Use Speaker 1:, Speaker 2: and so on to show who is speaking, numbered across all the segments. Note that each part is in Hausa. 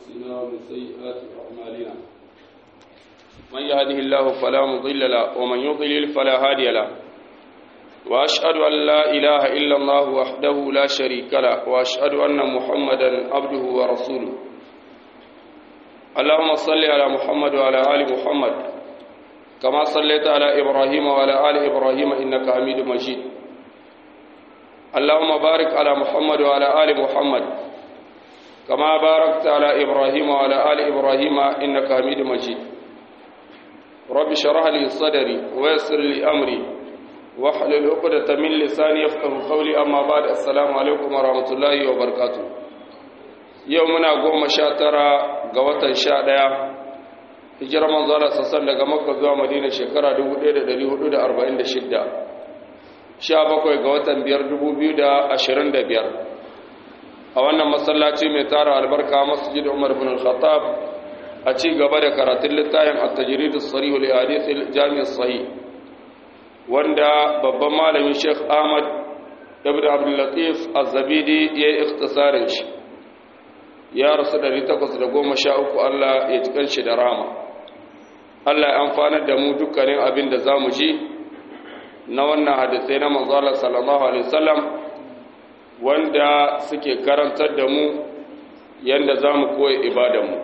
Speaker 1: أنفسنا ومن سيئات أعمالنا من يهده الله فلا مضل له ومن يضلل فلا هادي له وأشهد أن لا إله إلا الله وحده لا شريك له وأشهد أن محمدا عبده ورسوله اللهم صل على محمد وعلى آل محمد كما صليت على إبراهيم وعلى آل إبراهيم إنك حميد مجيد اللهم بارك على محمد وعلى آل محمد كما باركت على إبراهيم وعلى آل إبراهيم إنك حميد مجيد رب اشرح لي صدري ويسر لي أمري واحلل عقدة من لساني يفقه قولي أما بعد السلام عليكم ورحمة الله وبركاته يومنا قوم شاترا قوة شادية hijirar manzala sassan daga makka zuwa madina shekara 1446 17 ga watan 5,2025 a wannan masallaci mai tara albarka masjid umar bin al-khattab a ci gaba da karatun littafin at-tajrid as-sarih li hadith al-jami' as-sahih wanda babban malamin Sheikh Ahmad ibn Abdul Latif Az-Zabidi ya yi ikhtisarin shi ya rasu 813 Allah ya cikan shi da rama Allah ya amfanar da mu dukkanin abin da zamu ji na wannan hadisai na manzala sallallahu alaihi wasallam wanda suke karantar da mu yanda zamu koyi ibadanmu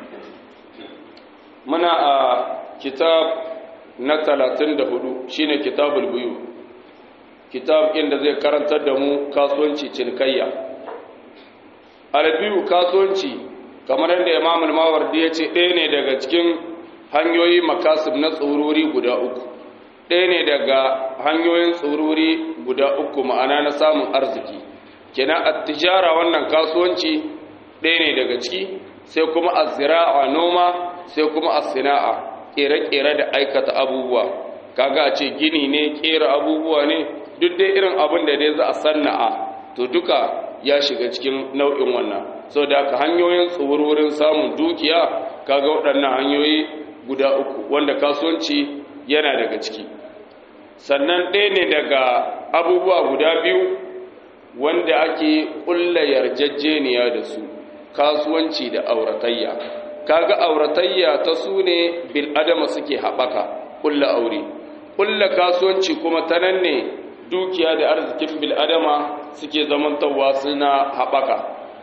Speaker 1: muna a kitab na 34 shine kitabul buyu kitab inda zai karantar da mu kasuwanci cinikayya albiyu kasuwanci kamar yadda Imam al-Mawardi ya ce ɗaya ne daga cikin hanyoyi makasib na tsururi guda uku ɗaya ne daga hanyoyin tsururi guda uku ma'ana na samun arziki kenan attijara wannan kasuwanci ɗaya ne daga ciki sai kuma a noma sai kuma sina'a ƙere-ƙere da aikata abubuwa kaga a ce gini ne ƙera abubuwa ne duk dai irin abin da dai za a sanna'a to duka ya shiga cikin nau'in wannan sau da aka hanyoyin tsururin samun dukiya kaga waɗannan hanyoyi guda uku wanda kasuwanci yana daga ciki sannan ɗaya ne daga abubuwa guda biyu wanda ake ƙulla yarjejeniya da su kasuwanci da auratayya kaga auratayya ta su ne bil'adama suke haɓaka ƙulla aure ƙulla kasuwanci kuma ta nan ne dukiya da arzikin bil'adama suke zamantarwa suna haɓaka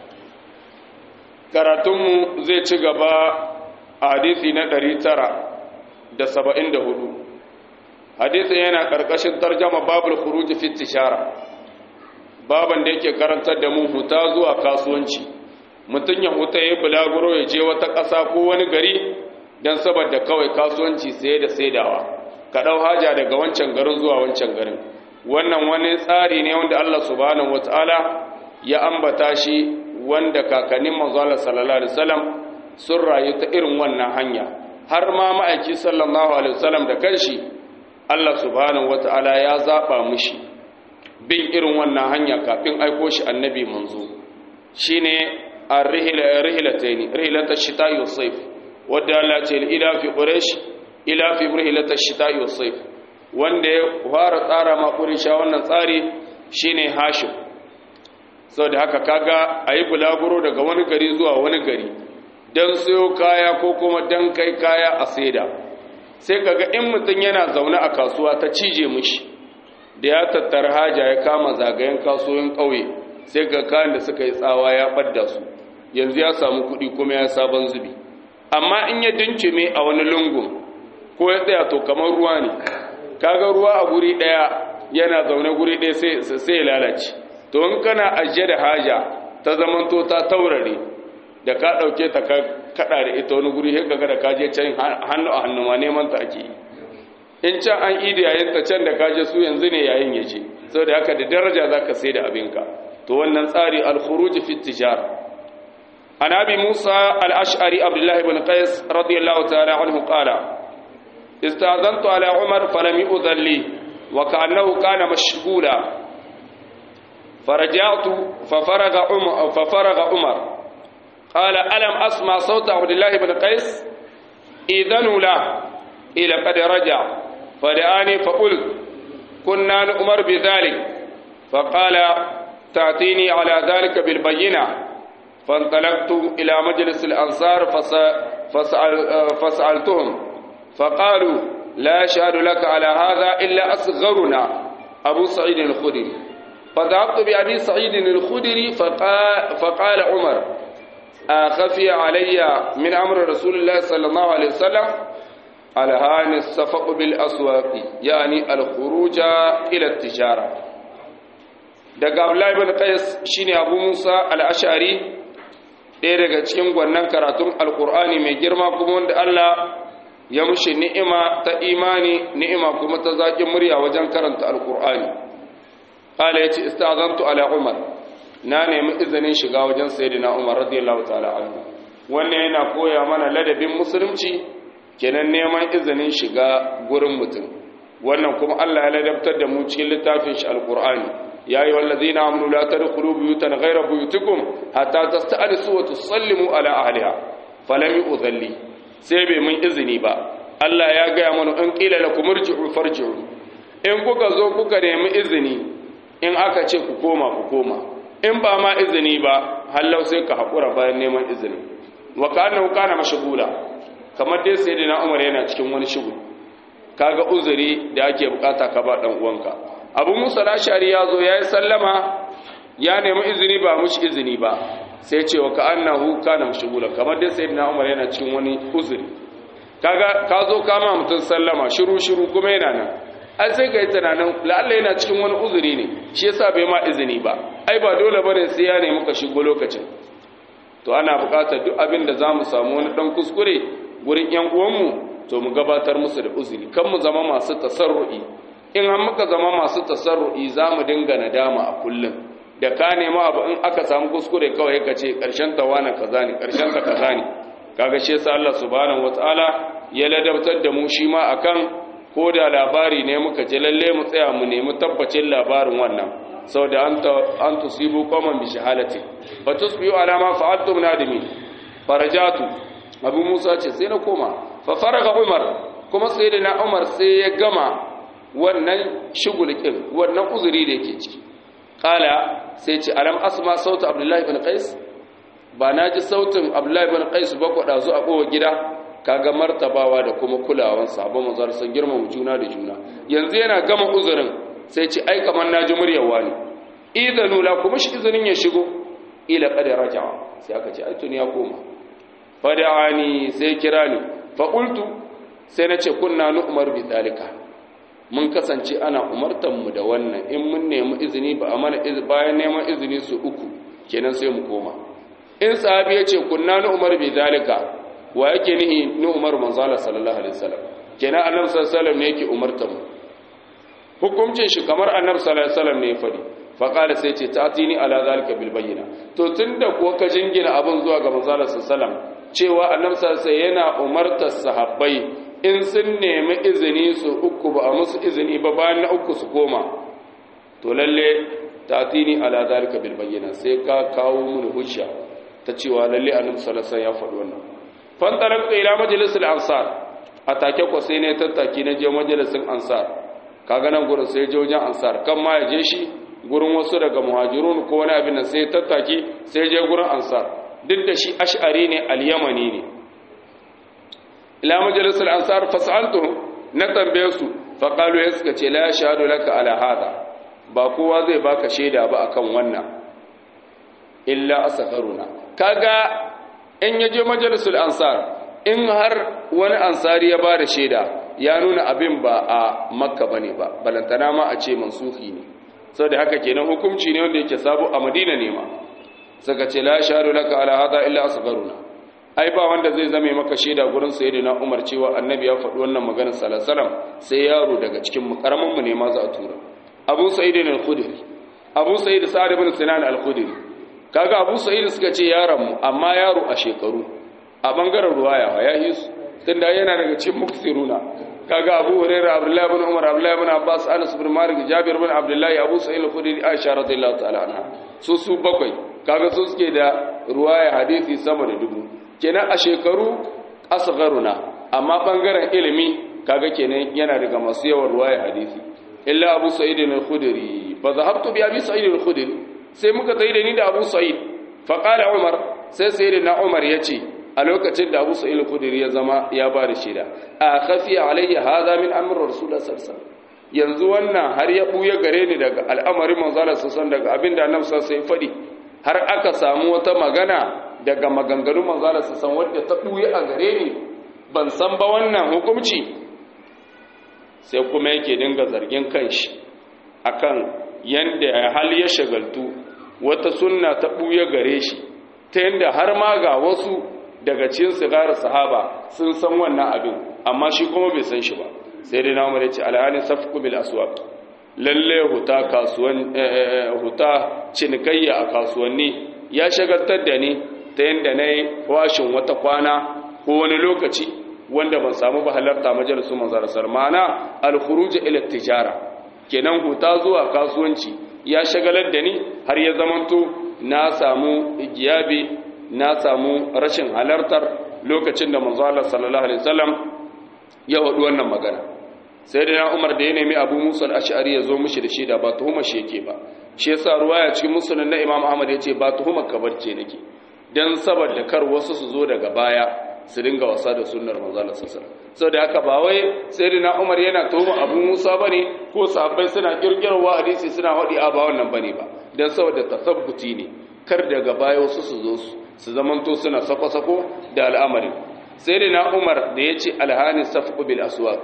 Speaker 1: karatunmu zai ci gaba a hadisi na 974 hadisin yana ƙarƙashin tarjama babul khuruj fi tishara baban da yake karantar da mu huta zuwa kasuwanci mutum ya huta ya bulaguro ya je wata ƙasa ko wani gari don saboda kawai kasuwanci saye da saidawa ka ɗau haja daga wancan garin zuwa wancan garin wannan wani tsari ne wanda Allah subhanahu wataala ya ambata shi wanda kakannin manzo Allah sallallahu alaihi wasallam sun rayu ta irin wannan hanya har ma ma'aiki sallallahu alaihi wasallam da kanshi Allah subhanahu wata'ala ya zaba mushi bin irin wannan hanya kafin aiko shi annabi manzo shine ar-rihla rihlatayn rihlata shita'i was-sayf wadda Allah ce ila fi quraish ila fi rihlata shita'i was-sayf wanda ya fara tsara ma quraisha wannan tsari shine hashim saboda haka kaga ayi bulaguro daga wani gari zuwa wani gari don sayo kaya ko kuma don kai kaya a saida sai kaga in mutum yana zaune a kasuwa ta cije mushi da ya tattara haja ya kama zagayen kasuwan ƙauye sai ga kayan da suka yi tsawa ya ɓadda su yanzu ya samu kuɗi kuma ya sabon zubi amma in ya dinkime a wani lungun ko ya tsaya to kamar ruwa ne kaga ruwa a guri ɗaya yana zaune guri ɗaya sai ya lalace to in kana ajiye da haja ta zamanto ta taurare da ka ɗauke ta kaɗa da ita wani guri haka da kaje can hannu a hannu ma neman ta ake yi in can an ida yayin ta can da kaje su yanzu ne yayin ya ce sau da haka da daraja za ka sai da abinka to wannan tsari alkhuruji fi tijara an abi musa al-ash'ari abdullahi ibn qais radiyallahu ta'ala anhu qala istazantu ala umar falam yu'dhan li wa ka'annahu kana mashghula فرجعت ففرغ عمر ففرغ عمر قال ألم أسمع صوت عبد الله بن قيس إذن له إلى قد رجع فدعاني فقلت كنا نؤمر بذلك فقال تأتيني على ذلك بالبينة فانطلقت إلى مجلس الأنصار فسأل فسألتهم فقالوا لا يشهد لك على هذا إلا أصغرنا أبو سعيد الخدري فذهبت بأبي سعيد الخدري فقال, فقال عمر أخفي علي من أمر رسول الله صلى الله عليه وسلم الهان الصفق بالأسواق يعني الخروج إلى التجارة daga Abdullahi bin Qais shine Abu Musa al-Ash'ari ɗaya daga cikin gwannan karatun Alƙur'ani mai girma kuma wanda Allah ya mushi ni'ima ta imani ni'ima kuma ta zaƙin murya wajen karanta Alƙur'ani qala yace istazantu ala Umar na nemi izinin shiga wajen sayyidina Umar radiyallahu ta'ala anhu wannan yana koya mana ladabin musulunci kenan neman izinin shiga gurin mutum wannan kuma Allah ya ladabtar da mu cikin littafin shi alqur'ani ya ayyuhal ladina amanu la tadkhulu buyutan ghayra buyutikum hatta tasta'nisu wa tusallimu ala ahliha falam yu'dhalli sai bai mun izini ba Allah ya gaya mana in qila lakum irji'u farji'u in kuka zo kuka nemi izini in aka ce ku koma ku koma in ba ma izini ba hallau sai ka haƙura bayan neman izini wa kana kana mashghula kamar dai sai na Umar yana cikin wani shugul kaga uzuri da ake bukata ka ba dan uwanka Abu Musa al-Ashari ya zo yayi sallama ya nemi izini ba mushi izini ba sai ce wa ka'annahu kana mashghula kamar dai sai na Umar yana cikin wani uzuri kaga ka zo kama mutun sallama shiru shiru kuma yana nan ai sai ka yi tunanin la'alla yana cikin wani uzuri ne shi yasa bai ma izini ba ai ba dole bane sai ya nemi ka shigo lokacin to ana buƙatar duk abin da zamu samu wani dan kuskure gurin yan uwanmu to mu gabatar musu da uzuri kan mu zama masu tasarru'i in an muka zama masu tasarru'i zamu dinga nadama a kullum da ka nema abu in aka samu kuskure kawai ka ce karshen ta wani kaza ne karshen ta kaza ne kaga shi yasa Allah subhanahu wataala ya ladabtar da mu shi ma akan ko da labari ne muka ji lalle mu tsaya mu nemi tabbacin labarin wannan sau da an tusibu kwaman bi shahalati ba tusbiyu alama fa'altum nadimi farajatu abu musa ce sai na koma fa faraga umar kuma sai da na umar sai ya gama wannan shugulkin wannan uzuri da yake ciki kala sai ce alam asma sautu abdullahi bin qais ba na ji sautin abdullahi bin qais ba ku dazu a kowa gida kaga martabawa da kuma kulawan sabon manzar sun girmama juna da juna yanzu yana gama uzurin sai ce ai kamar naji muryar wani idanu la kuma shi izinin ya shigo ila qad raja'a sai aka ce ai tuni ya koma fada'ani sai kira ni fa qultu sai na ce kunna nu umar bi dalika mun kasance ana umartan mu da wannan in mun nemi izini ba amana bayan neman izini su uku kenan sai mu koma in sahabi ya ce kunna nu umar bi dalika wa yake nihi ni umar manzala sallallahu alaihi wasallam kenan annabi sallallahu alaihi wasallam ne yake umarta mu hukuncin shi kamar annabi sallallahu alaihi wasallam ne ya fadi fa qala sai ce tatini ala zalika bil bayyina to tunda kuwa ka jingina abin zuwa ga manzala sallallahu alaihi wasallam cewa annabi sallallahu alaihi wasallam yana umartar sahabbai in sun nemi izini su uku ba a musu izini ba bayan na uku su koma to lalle tatini ala zalika bil bayyina sai ka kawo mun hujja ta cewa lalle annabi sallallahu alaihi wasallam ya faɗi wannan fantarakta ila majalisul ansar a take ko sai ne tattaki na je majalisin ansar kaga nan gurin sai je wajen ansar kan ma ya je shi gurin wasu daga muhajirun ko wani abin da sai tattaki sai je gurin ansar duk da shi ash'ari ne al-yamani ne ila majalisul ansar fasaltu na tambaye su fa qalu ya suka ce la shahadu laka ala hada ba kowa zai baka shaida ba akan wannan illa asfaruna kaga in ya je majalisul ansar in har wani ansari ya ba da shaida ya nuna abin ba a makka ba ne ba balantana ma a ce mansuhi ne sau da haka kenan hukumci ne wanda yake sabo a madina ne ma suka ce la shahadu laka ala hada illa asgharuna ai ba wanda zai zame maka shaida gurin sayyidina umar cewa annabi ya faɗi wannan maganar sallallahu alaihi sai yaro daga cikin mu karamin mu ne ma za a tura abu sa'id al-khudri abu sa'id sa'id ibn sinan al-khudri kaga abu sa'id suka ce yaron mu amma yaro a shekaru a bangaren ruwaya ya yi su tunda yana daga cikin muksiruna kaga abu hurairah abdullahi ibn umar abdullahi ibn abbas anas ibn malik jabir ibn abdullahi abu sa'id al-khudri aisha radhiyallahu ta'ala anha su su bakwai kaga su suke da ruwaya hadisi sama da dubu kenan a shekaru asgharuna amma bangaren ilimi kaga kenan yana daga masu yawan ruwaya hadisi illa abu sa'id al-khudri fa zahabtu bi abi sa'id al-khudri sai muka tayi da ni da abu sa'id faqala umar sai sayyidina umar yace a lokacin da Abu Sa'id al-Khudri ya zama ya ba da shaida a khafi alayya hadha min amr rasulullah sallallahu alaihi wasallam yanzu wannan har ya buya gare ni daga al'amarin manzala sallallahu daga abinda annabi sallallahu alaihi fadi har aka samu wata magana daga maganganun manzala sallallahu wanda ta buya a gare ni ban san ba wannan hukunci sai kuma yake dinga zargin kanshi akan yanda hal ya shagaltu wata sunna ta buya gare shi ta yanda har ma ga wasu daga cikin sigarar sahaba sun san wannan abin amma shi kuma bai san shi ba sai dai namu da ce alhalin safku bil aswaq lalle huta kasuwan huta cinikayya a kasuwanni ya shagaltar da ni ta yanda nayi washin wata kwana ko wani lokaci wanda ban samu ba halarta majalisun manzar sarmana al khuruj ila tijara kenan huta zuwa kasuwanci ya shagalar da ni har ya zamanto na samu giyabi na samu rashin halartar lokacin da manzo Allah sallallahu alaihi wasallam ya wadu wannan magana sai da Umar da ya nemi Abu Musa al-Ash'ari ya zo mishi da shi da ba tuhuma shi yake ba shi yasa ruwaya cikin musnad na Imam Ahmad yace ba tuhuma kabarce nake dan saboda kar wasu su zo daga baya su dinga wasa da sunnar manzo Allah sallallahu alaihi wasallam saboda haka ba wai sayyidina Umar yana tuhuma Abu Musa bane ko sahabbai suna kirkirwa hadisi suna hadi a ba wannan bane ba dan saboda tasabbuti ne kar daga baya wasu su zo su su zamanto suna sako-sako da al'amari sai da na umar da ya ce alhani safku bil aswaq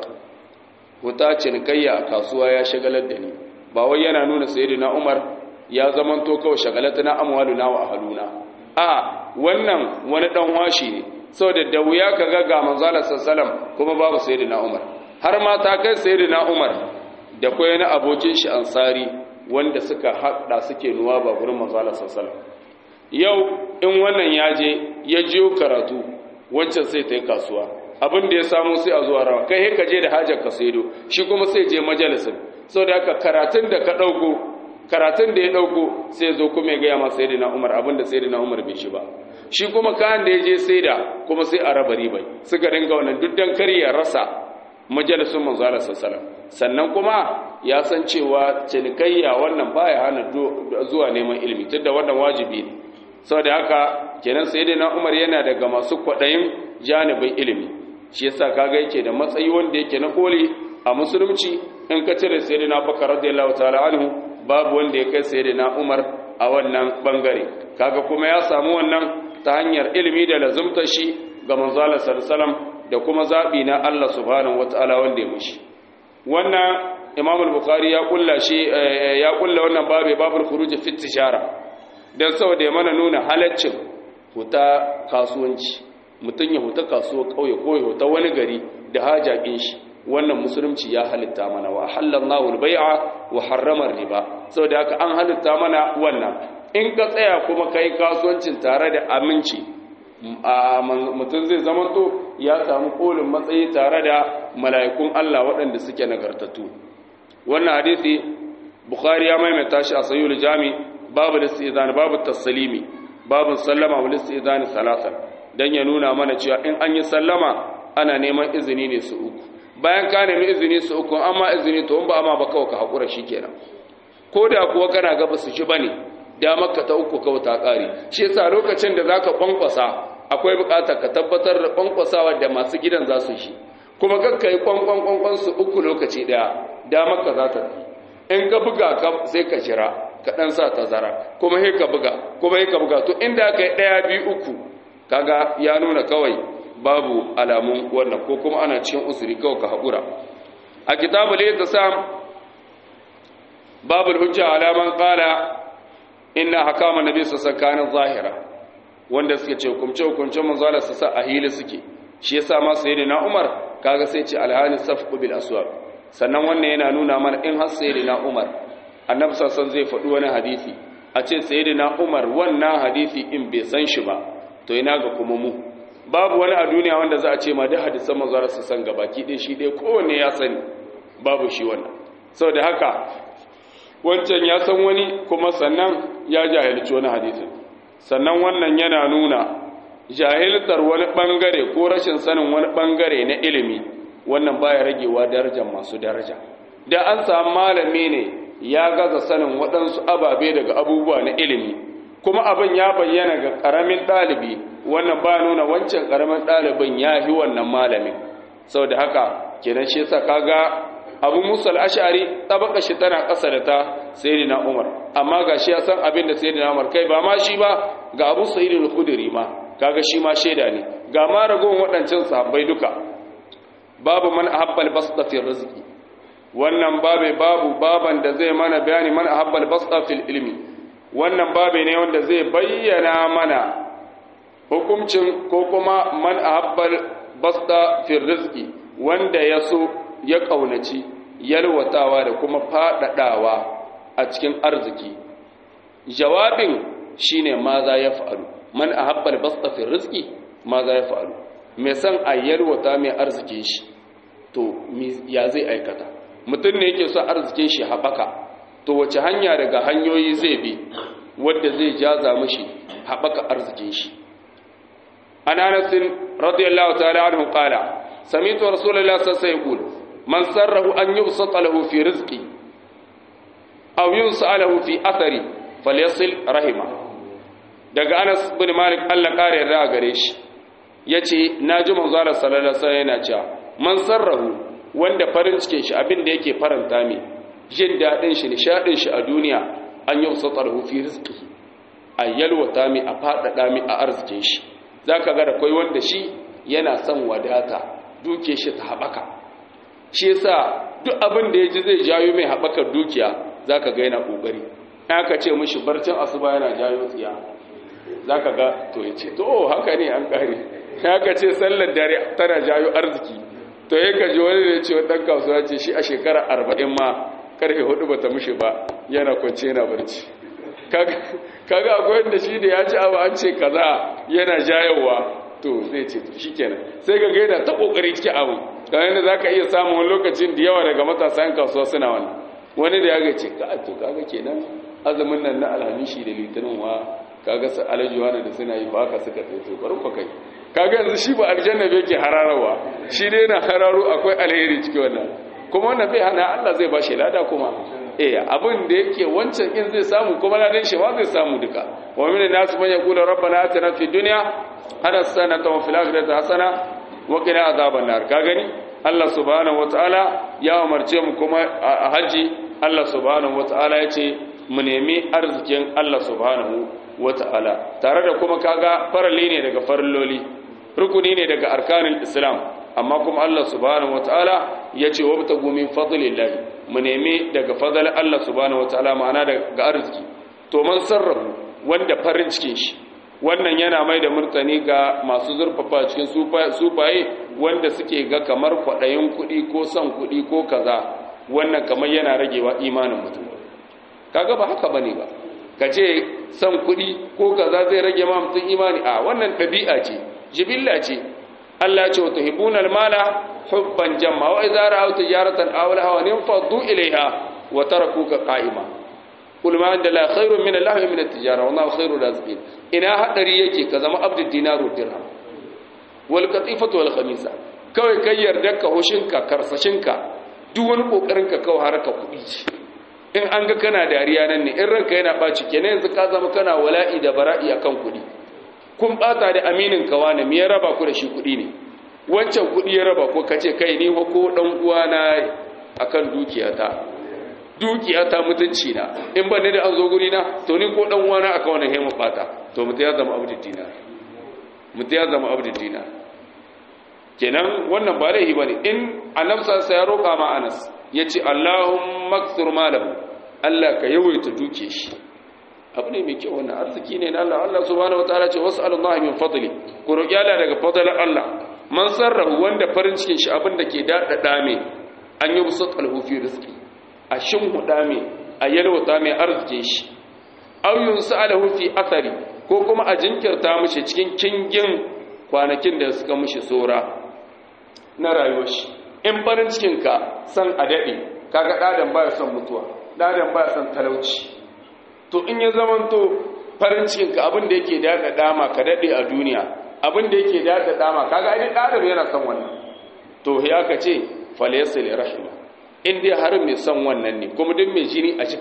Speaker 1: wuta cinikayya a kasuwa ya shagalar da ni ba wai yana nuna sai da na umar ya zamanto kawai shagalata na amwaluna wa ahaluna a wannan wani dan washi ne saboda da wuya ka ga ga manzala sallallahu kuma babu sai da na umar har ma ta kai sai da na umar da kwai na abokin shi ansari wanda suka haɗa suke nuwa ba gurin manzala sallallahu yau in wannan ya je ya jiyo karatu wancan sai ta yi kasuwa abin da ya samu sai a zuwa rawa kai ka je da hajar ka saido shi kuma sai je majalisin sau da haka karatun da ka ɗauko karatun da ya ɗauko sai zo kuma ya gaya masa sai na umar abin da sai na umar bai shi ba shi kuma kayan da ya je sai da kuma sai a raba ribai suka dinga wannan duk dan kar ya rasa majalisun manzo Allah sallallahu sannan kuma ya san cewa cinikayya wannan baya hana zuwa neman ilimi tunda wannan wajibi ne saboda haka kenan sayyidina Umar yana daga masu kwadayin janibin ilimi shi yasa kaga yake da matsayi wanda yake na koli a musulunci in ka cire sayyidina Bakar radiyallahu ta'ala anhu babu wanda ya kai sayyidina Umar a wannan bangare kaga kuma ya samu wannan ta hanyar ilimi da lazumtar shi ga manzo Allah sallallahu alaihi da kuma zabi na Allah subhanahu wataala wanda ya mushi wannan Imam al-Bukhari ya kulla shi ya kulla wannan babu babul khuruj fi tijara don saboda ya mana nuna halaccin huta kasuwanci mutum ya huta kasuwa ƙauye ko ya huta wani gari da hajaƙin shi wannan musulunci ya halitta mana wa halallahu albai'a wa harrama riba saboda haka an halitta mana wannan in ka tsaya kuma kai kasuwancin tare da aminci mutum zai zamanto ya samu kolin matsayi tare da mala'ikun Allah waɗanda suke nagartattu wannan hadisi bukhari ya maimaita shi a sayyul jami babu listizani babu taslimi babu sallama wa listizani salasa dan ya nuna mana cewa in an yi sallama ana neman izini ne su uku bayan ka nemi izini su uku amma izini to in ba amma ba kawai ka hakura shikenan ko da kuwa kana ga ba su ci bane da maka ta uku kawai ta kare shi yasa lokacin da zaka kwankwasa akwai bukatar ka tabbatar da kwankwasawa da masu gidan za su shi kuma kakka yi kwankwan kwankwan su uku lokaci daya da maka za ta in ka buga ka sai ka jira ka dan sa tazara kuma sai ka buga kuma sai ka buga to inda aka yi daya biyu uku kaga ya nuna kawai babu alamun wannan ko kuma ana cikin usuri kawai ka haƙura a kitabul sam babul hujja alaman qala inna hakama nabi sallallahu zahira wanda suke ce hukumce hukumce manzo Allah sa a hili suke shi yasa ma sayyidina Umar kaga sai ce alhani safqu bil aswaq sannan wannan yana nuna mana in har sayyidina Umar annabi sallallahu zai faɗi wani hadisi a ce sayyidina Umar wannan hadisi in bai san shi ba to ina ga kuma mu babu wani a duniya wanda za a ce ma da hadisan manzo Allah san gabaki ɗaya shi dai kowanne ya sani babu shi wannan saboda haka wancan ya san wani kuma sannan ya jahilci wani hadisin sannan wannan yana nuna jahiltar wani bangare ko rashin sanin wani bangare na ilimi wannan baya ragewa darajar masu daraja da an samu malami ne ya gaza sanin waɗansu ababe daga abubuwa na ilimi kuma abin ya bayyana ga ƙaramin ɗalibi wannan ba nuna wancan ƙaramin ɗalibin ya fi wannan malamin sau da haka kenan shi sa kaga abu musa al'ashari tabaka shi tana ƙasa da ta sayyidina umar amma ga shi ya san abin da sayyidina umar kai ba ma shi ba ga abu sayyidina al-khudri ma kaga shi ma shaida ne ga ma ragowar waɗancan sahabbai duka babu man ahabbal basda fi rizqi wannan babe babu baban da zai mana bayani man ahabbal basda fil ilmi wannan babe ne wanda zai bayyana mana hukuncin ko kuma man ahabbal basda fil rizqi wanda ya so ya kaunaci yalwatawa da kuma fadadawa a cikin arziki jawabin shine ma za ya fa'alu man ahabbal basda fil rizqi ma za ya fa'alu mai san a yalwata mai arzikin shi to ya zai aikata mutum ne yake so arzikin shi haɓaka to wace hanya daga hanyoyi zai bi wadda zai jaza mashi haɓaka arzikin shi an anasin radiyallahu ta'ala anhu qala sami'tu rasulullahi sallallahu alaihi wasallam man sarrahu an yubsata lahu fi rizqi aw yunsa lahu fi athari falyasil rahima daga Anas bin Malik Allah kare yarda gare shi yace naji manzo Allah sallallahu alaihi wasallam yana cewa man sarrahu wanda farin cikin shi abin da yake faranta mai jin daɗin shi nishaɗin shi a duniya an yi wasu tsarhu fi rizki a yalwata mai a faɗaɗa mai a arzikin shi za ka ga da kwai wanda shi yana son wadata duke shi ta haɓaka shi yasa duk abin da ya ji zai jayo mai haɓakar dukiya za ka ga yana ƙoƙari aka ce mishi barcin asuba yana jayo tsiya za ka ga to ya ce to haka ne an ƙare aka ce sallar dare tana jayo arziki to ya kaji wani da ce ɗan kasuwa ce shi a shekara arba'in ma karfe hudu bata mushe ba yana kwance yana barci kaga akwai wanda shi da ya ci abu an ce kaza yana jayowa to zai ce to shi kenan sai ga gaida ta kokari cikin abu kamar yadda za ka iya samun wani lokacin da yawa daga matasa yan kasuwa suna wani wani da ya ga ce ka to kaga kenan azumin nan na alhamishi da litinin wa kaga su alajuwa da suna yi ba ka suka tsaye to bari ku kai kaga yanzu shi ba aljanna bai ke hararawa shi dai na hararo akwai alheri cikin wannan kuma wannan bai hana Allah zai ba shi lada kuma eh abin da yake wancan in zai samu kuma ladan shi ma zai samu duka wa min nas man yaqulu rabbana atina fid dunya hasanatan wa fil akhirati hasana wa qina adhaban nar ka gani Allah subhanahu wataala ya umarce mu kuma a haji Allah subhanahu wataala yace mu nemi arzikin Allah subhanahu wataala tare da kuma kaga farali ne daga farilloli rukuni ne daga arkanin islam amma kuma Allah subhanahu wataala yace wabtagu min fadlillah mu nemi daga fadlan Allah subhanahu wataala ma'ana daga arziki to man sarrafu wanda farin cikin shi wannan yana mai da murtani ga masu zurfafa cikin sufaye wanda suke ga kamar kwaɗayin kuɗi ko son kuɗi ko kaza wannan kamar yana ragewa imanin mutum kaga ba haka bane ba ka ce son kuɗi ko kaza zai rage ma mutum imani a wannan ɗabi'a ce jibilla ce Allah ce wata hibunar mala hubban jamma wa idza ra'aw tijaratan aw lahawa faddu ilaiha wa tarakuka qa'ima kul ma inda la khairun min Allah min at-tijara wa ma khairur raziqin ina hadari yake ka zama abdul dinaru dirham wal qatifatu wal khamisa kawai kai yarda ka hoshinka karsashinka duk wani kokarin ka kawai haraka kuɗi ce in an ga kana dariya nan ne in ranka yana baci kenan yanzu ka zama kana wala'i da bara'i akan kuɗi kun bata da aminin ka wani me ya raba ku da shi kuɗi ne wancan kuɗi ya raba ko kace kai ni ko dan uwa na akan dukiyata dukiyata mutunci na in ban da an zo guri na to ni ko dan uwa na akan wannan hemu bata to mutu ya zama abdul dinar mutu ya zama abdul dinar kenan wannan ba laifi bane in annabsa sai ya roka ma Anas yace Allahumma akthur malahu Allah ka yawaita duke shi abu ne mai kyau wannan arziki ne na Allah Allah subhanahu wataala ce was'alullahi min fadli ku roki Allah daga fadlan Allah man sarrahu wanda farin cikin shi abin da ke dadada me an yi busat alhu fi rizqi a shin huda me a yalwata mai arzikin shi aw yunsalahu fi athari ko kuma a jinkirta mishi cikin kingin kwanakin da suka mishi sora na rayuwar shi in farin cikin ka san a dade kaga dadan baya son mutuwa dadan baya son talauci to in ya zamanto farin cikinka abin da yake daɗa dama ka daɗe a duniya abin da yake daɗa dama kaga ai ɗaɗa yana son wannan to ya ka ce falaysa li rahima in dai har mai son wannan ne kuma duk mai jini a cika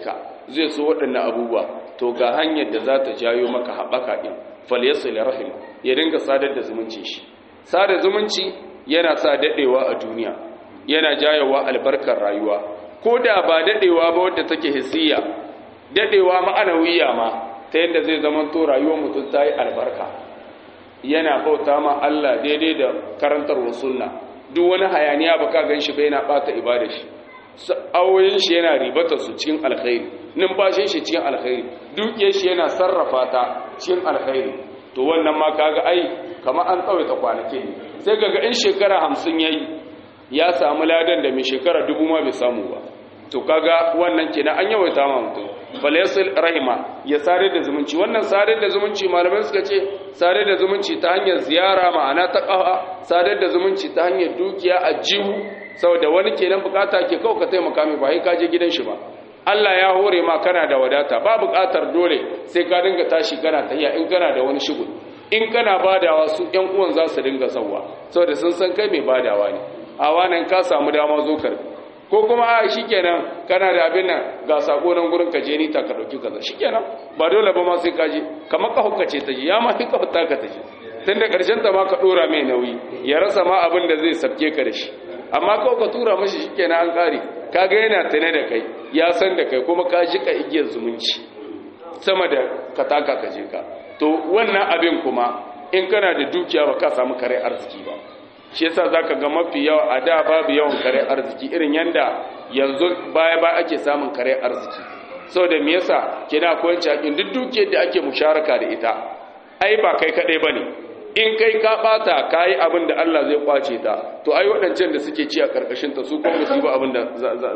Speaker 1: zai so waɗannan abubuwa to ga hanyar da za ta jayo maka haɓaka ɗin falyasil rahim ya dinga sadar da zumunci shi sada zumunci yana sa daɗewa a duniya yana jayowa albarkar rayuwa ko da ba daɗewa ba wadda take hisiya daɗewa ma'anawiya ma ta yadda zai zama to rayuwar mutum ta yi albarka yana bauta ma Allah daidai da karantarwar sunna duk wani hayaniya ba ka gan shi ba yana ɓata ibada shi awoyin shi yana ribata su cikin alkhairi numfashin shi cikin alkhairi dukiyar shi yana sarrafa ta cikin alkhairi to wannan ma kaga ai kamar an tsawaita kwanaki ne sai kaga in shekara hamsin yayi ya samu ladan da mai shekara dubu ma bai samu ba to kaga wannan kenan an yawaita ma mutum falayasul rahima ya sare da zumunci wannan sare da zumunci malamai suka ce sare da zumunci ta hanyar ziyara ma'ana ta kafa sare da zumunci ta hanyar dukiya a jihu saboda wani kenan bukata ke kawo ka taimaka mai ba ka je gidan shi ba Allah ya hore ma kana da wadata ba bukatar dole sai ka dinga tashi kana tahiya in kana da wani shugul in kana badawa su ƴan uwan za su dinga sauwa saboda sun san kai mai badawa ne a wannan ka samu dama zo karbi ko kuma a shikenan kana da abin nan ga sako nan gurin ka je ni ta ka dauki kaza shikenan ba dole ba ma sai ka je kamar ka hukkace ta je ya ma fi ka fita ka ta je tun da karshen ta ma ka dora mai nauyi ya rasa ma abin da zai sabke ka da shi amma kawai ka tura mashi shikenan an kare kaga yana tane da kai ya san da kai kuma ka jika igiyar zumunci sama da ka taka ka je ka to wannan abin kuma in kana da dukiya ba ka samu kare arziki ba shi yasa zaka ga mafi yawa a da babu yawan kare arziki irin yanda yanzu baya ba ake samun kare arziki saboda me yasa kina akwai hakin duk dukiyar da ake musharaka da ita ai ba kai kadai bane in kai ka bata kai abin da Allah zai kwace ta to ai waɗancan da suke ci a karkashin ta su kuma su ba abin da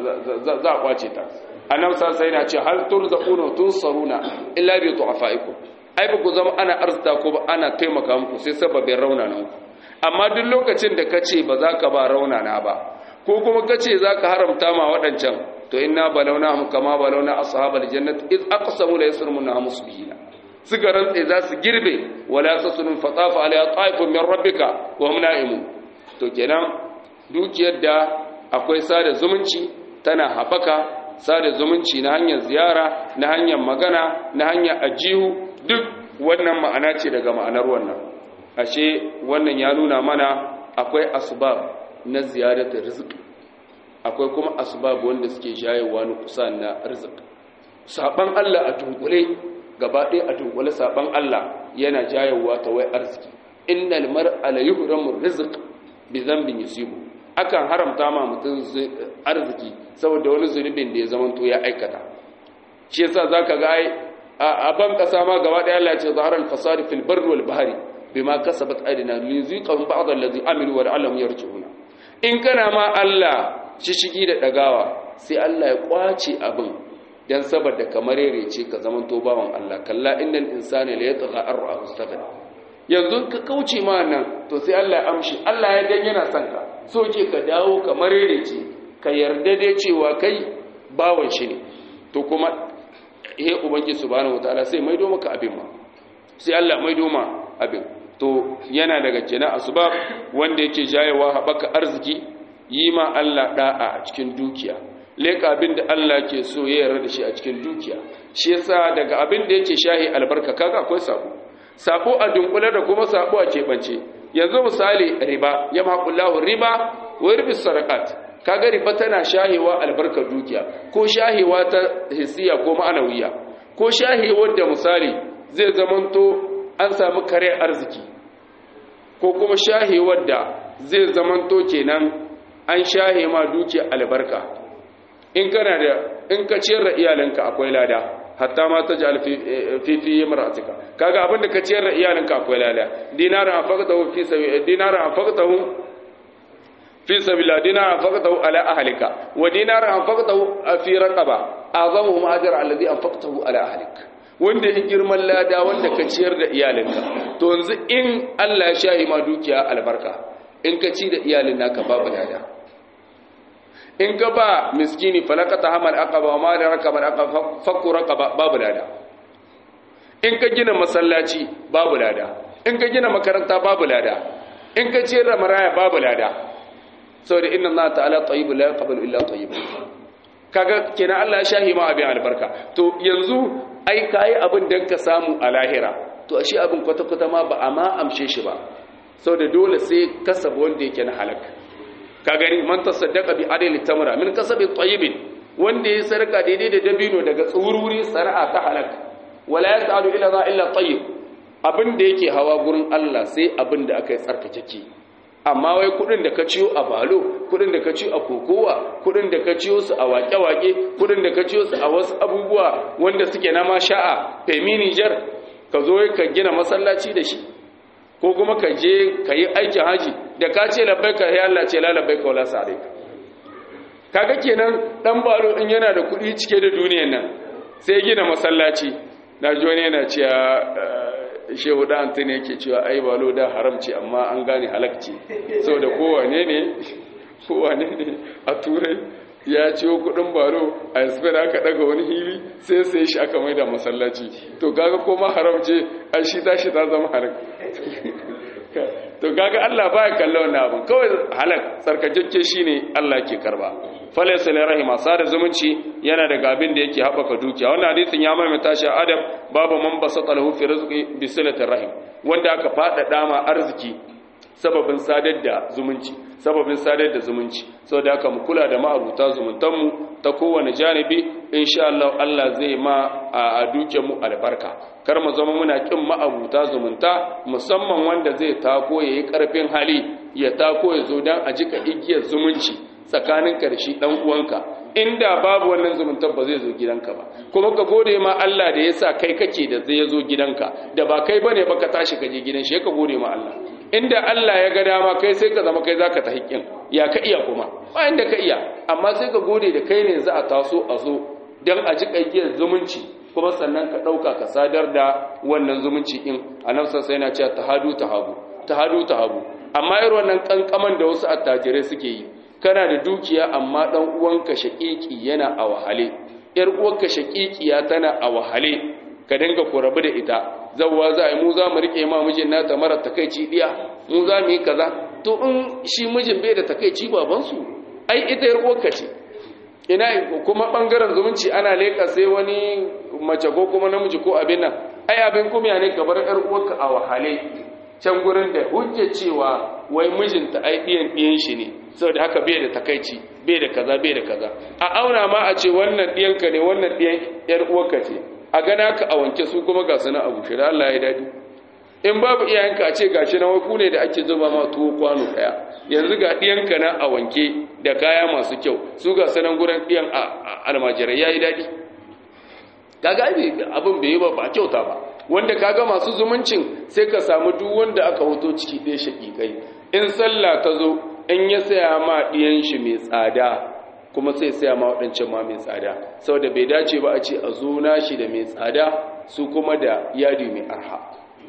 Speaker 1: za a kwace ta annabi sai yana ce hal turzaquna tunsaruna illa bi tu'afaikum ai ba ku zama ana arzita ko ba ana taimaka muku sai sababin raunana ku amma duk lokacin da kace ba za ka ba raunana ba ko kuma kace za ka haramta ma waɗancan to inna balawnahum kama balawna ashabal jannati iz aqsamu la yasrumuna musbihina suka rantse za su girbe wala tasunun fatafa alayha ta'ifun min rabbika wa hum na'imun to kenan dukiyar da akwai sada zumunci tana haɓaka sada zumunci na hanyar ziyara na hanyar magana na hanyar ajihu duk wannan ma'ana ce daga ma'anar wannan ashe wannan ya nuna mana akwai asbab na ziyaratar rizq akwai kuma asbab wanda suke jayewa na kusa na rizq saban Allah a dunkule gaba ɗaya a dunkule saban Allah yana jayewa ta wai arziki innal mar'a la yuhramu rizq bi dhanbin yusibu akan haramta ma mutum arziki saboda wani zunubin da ya zamanto ya aikata shi yasa zaka ga ai a ban kasa ma gaba daya Allah ya ce zaharal fasadi fil barri wal bahri bima kasabat aydina liziqahum ba'd allazi amilu wa la'allahum yarji'una in kana ma Allah shishigi da dagawa sai Allah ya kwace abin dan saboda kamar ce ka zaman to bawan Allah kalla innal insana la yatgha arra istaghna yanzu ka kauce ma nan to sai Allah ya amshi Allah ya dan yana son ka so ke ka dawo kamar ce ka yarda dai cewa kai bawan shi ne to kuma he ubangi subhanahu wataala sai maido maka abin ma sai Allah maido ma abin to yana daga kenan asbab wanda yake jayewa habaka arziki yi ma Allah da'a a cikin dukiya leka abin da Allah ke so ya yarda da shi a cikin dukiya shi yasa daga abin da yake shahi albarka kaga akwai sabo sabo a dunkule da kuma sabo a keɓance yanzu misali riba ya maƙullahu riba wa ribi sarakat kaga riba tana shahewa albarkar dukiya ko shahewa ta hisiya ko ma'anawiya ko shahewar da misali zai zamanto an samu kare arziki ko kuma shahewar da zai zamanto kenan an shahe ma dukiya albarka in kana da in ka ciyar da iyalanka akwai lada hatta ma ta ja'al fi fi imra'atika kaga abinda ka ciyar da iyalanka akwai lada dinaran afaqtahu fi sabi dinaran afaqtahu fi sabila dinaran anfaqtahu ala ahlika wa dinaran anfaqtahu fi raqaba azamuhum ajra alladhi anfaqtahu ala ahlik wanda in girman lada wanda ka ciyar da iyalinka to yanzu in Allah ya shahi ma dukiya albarka in ka ci da iyalin naka babu lada in ka ba miskini falakata hamal aqaba ma da rakabar aqaba fakku raqaba babu lada in ka gina masallaci babu lada in ka gina makaranta babu lada in ka ciyar da maraya babu lada saboda inna Allah ta'ala tayyibun la yaqbalu illa tayyiban kaga kenan Allah ya shahi ma abin albarka to yanzu ai kai abin dan ka samu a lahira to ashe abin kwata kwata ma ba a ma amshe shi ba saboda dole sai kasaba wanda yake na halak ka gani man tasaddaqa bi adli tamra min kasabi tayyibin wanda ya sarka daidai da dabino daga tsururi sar'a ta halak wala yas'alu ila za illa tayyib abin da yake hawa gurin Allah sai abin da aka yi tsarkakeke amma wai kudin da ka ciyo a balo kudin da ka ciyo a kokowa kudin da ka ciyo su a wake-wake kudin da ka ciyo su a wasu abubuwa wanda suke na masha'a femi Niger ka zo ka gina masallaci da shi ko kuma ka je ka yi aikin haji da ka ce labbai ka ya Allah ce la labbai ka wala sare kaga kenan dan balo din yana da kudi cike da duniyan nan sai gina masallaci na ji wani yana cewa shehu da antoni yake cewa ai balo da haramci amma an gane halakci saboda kowane ne kowane ne a turai ya ciwo kudin balo a yasfin aka daga wani hili sai sai shi aka mai da masallaci to kaga koma haramce an shi ta shi ta zama haram to kaga Allah baya kallon wannan abin kawai halak tsarkakakke shine Allah ke karba falaysa li rahima sada zumunci yana daga abin da yake haɓaka dukiya wannan hadisin ya maimaita shi adam babu man basata lahu fi rizqi bi silatir rahim wanda aka fada ma arziki sababin sadar da zumunci sababin sadar da zumunci saboda haka mu kula da ma'abuta zumuntan mu ta kowane janibi insha Allah Allah zai ma a dukiyar mu albarka kar mu zama muna kin ma'abuta zumunta musamman wanda zai tako yayi karfin hali ya tako ya zo dan a jika igiyar zumunci tsakanin karshe dan uwanka inda babu wannan zumuntar ba zai zo gidanka ba kuma ka gode ma Allah da yasa kai kake da zai zo gidanka da ba kai bane ba ka tashi ka je gidan shi ka gode ma Allah inda Allah ya ga dama kai sai ka zama kai zaka ta haƙƙin ya ka iya kuma ba inda ka iya amma sai ka gode da kai ne za a taso a zo dan a ji kayyar zumunci kuma sannan ka dauka ka sadar da wannan zumunci in annabi sai yana cewa tahadu tahabu tahadu tahabu amma irin wannan kankaman da wasu attajirai suke yi kana da dukiya amma dan uwanka shaƙiƙi yana a wahale yar uwarka shaƙiƙiya tana a wahale ka dinga ku rabu da ita zawwa za a yi mu za mu rike ma mijin nata mara takaici diya mu za mu yi kaza to in shi mijin bai da takaici baban su ai ita yar uwarka ce ina kuma bangaren zumunci ana leka sai wani mace ko kuma namiji ko abin nan ai abin kuma ne ka bar yar uwarka a wahale can gurin da hujja cewa wai mijinta ai ɗiyan ɗiyan shi ne saboda haka bai da takaici bai da kaza bai da kaza a auna ma a ce wannan ɗiyanka ne wannan ɗiyan ƴar uwarka ce a gana ka a wanke su kuma ga su na abu shi da Allah ya daɗi in babu iyayenka a ce gashi na wai ku ne da ake zuba ma tuwo kwano ɗaya yanzu ga ɗiyanka na a wanke da kaya masu kyau su ga sanan gurin ɗiyan almajirai ya yi daɗi kaga abin bai yi ba ba kyauta ba wanda kaga masu zumuncin sai ka samu duk wanda aka hoto ciki ɗaya shaƙiƙai in sallah ta zo in ya saya ma ɗiyan shi mai tsada kuma sai saya ma waɗancan ma mai tsada saboda bai dace ba a ce a zo nashi da mai tsada su kuma da yadi mai arha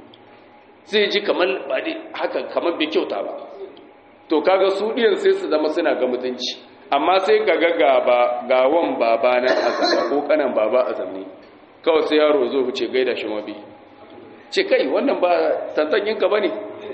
Speaker 1: sai ji kamar ba dai haka kamar bai kyauta ba to kaga su ɗiyan sai su zama suna ga mutunci amma sai ka ga gaba gawan baba na azaba ko kanan baba azamni kawai sai yaro zo wuce gaida shi mabi ce kai wannan ba tantanyin ka bane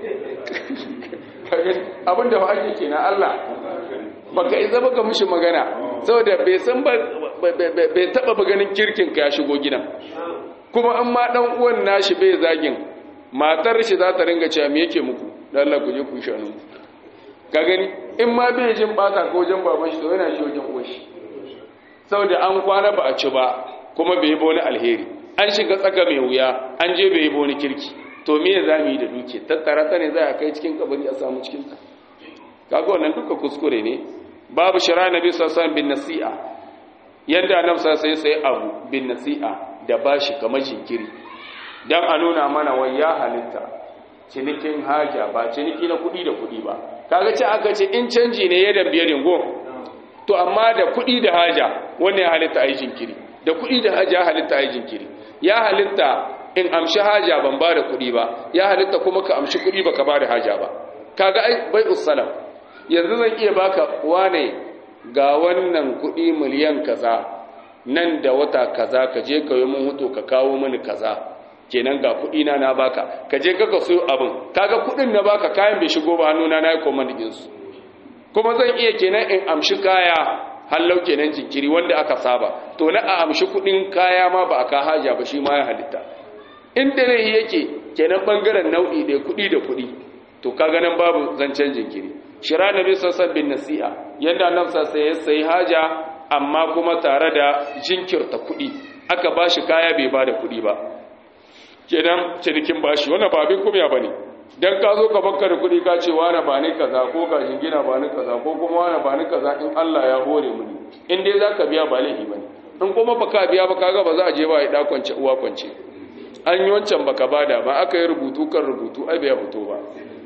Speaker 1: abinda ba ake kenan Allah baka isa baka mishi magana saboda bai san ba bai taba ba ganin kirkin ka ya shigo gidan kuma an ma dan uwan nashi bai zagin matar shi za ta ringa cewa me yake muku dan Allah ku je ku shanu ka gani in ma bai jin bata ko wajen baban shi to yana shi wajen uwar shi saboda an kwana ba a ci ba kuma bai yi wani alheri an shiga tsaka mai wuya an je bai yi wani kirki to me za mu yi da duke tattara ta ne za a kai cikin kabari a samu cikin ta kaga wannan duka kuskure ne babu shara nabi sallallahu bin nasi'a yadda annabi sallallahu sai abu bin nasi'a da bashi kamar jinkiri dan a nuna mana wai ya halitta cinikin haja ba ciniki na kuɗi da kuɗi ba kaga ce aka ce in canji ne ya dambiye dingo to amma da kuɗi da haja wannan ya halitta a yi jinkiri da kuɗi da haja halitta a yi jinkiri ya halitta in amshi haja ban ba da kuɗi ba ya halitta kuma ka amshi kuɗi ba ka ba da haja ba kaga ai bai usalam yanzu zan iya baka wane ga wannan kuɗi miliyan kaza nan da wata kaza ka je ka yi mun hutu ka kawo mini kaza kenan ga kuɗi na na baka ka je ka so abin kaga kuɗin na baka kayan bai shigo ba hannuna na yi command din su kuma zan iya kenan in amshi kaya hallau kenan jinkiri wanda aka saba to na a amshi kudin kaya ma ba a ka haja ba shi ma ya halitta inda ne yake kenan bangaren nau'i da kudi da kudi to kaga nan babu zancen jinkiri shira nabi sassan bin nasi'a yadda nan sassa ya sayi haja amma kuma tare da jinkirta kudi aka ba shi kaya bai ba da kudi ba kenan cinikin bashi wannan ba abin kumya ba ne don ka zo ka bakka da kudi ka ce wane ba ni kaza ko ka jingina ba ni kaza ko kuma wane ba ni kaza in Allah ya hore mu ne in dai za ka biya ba laifi ba ne in kuma ba ka biya ba kaga ba za a je ba a yi kwance uwa kwance an yi wancan baka bada ba aka yi rubutu kan rubutu ai bai fito ba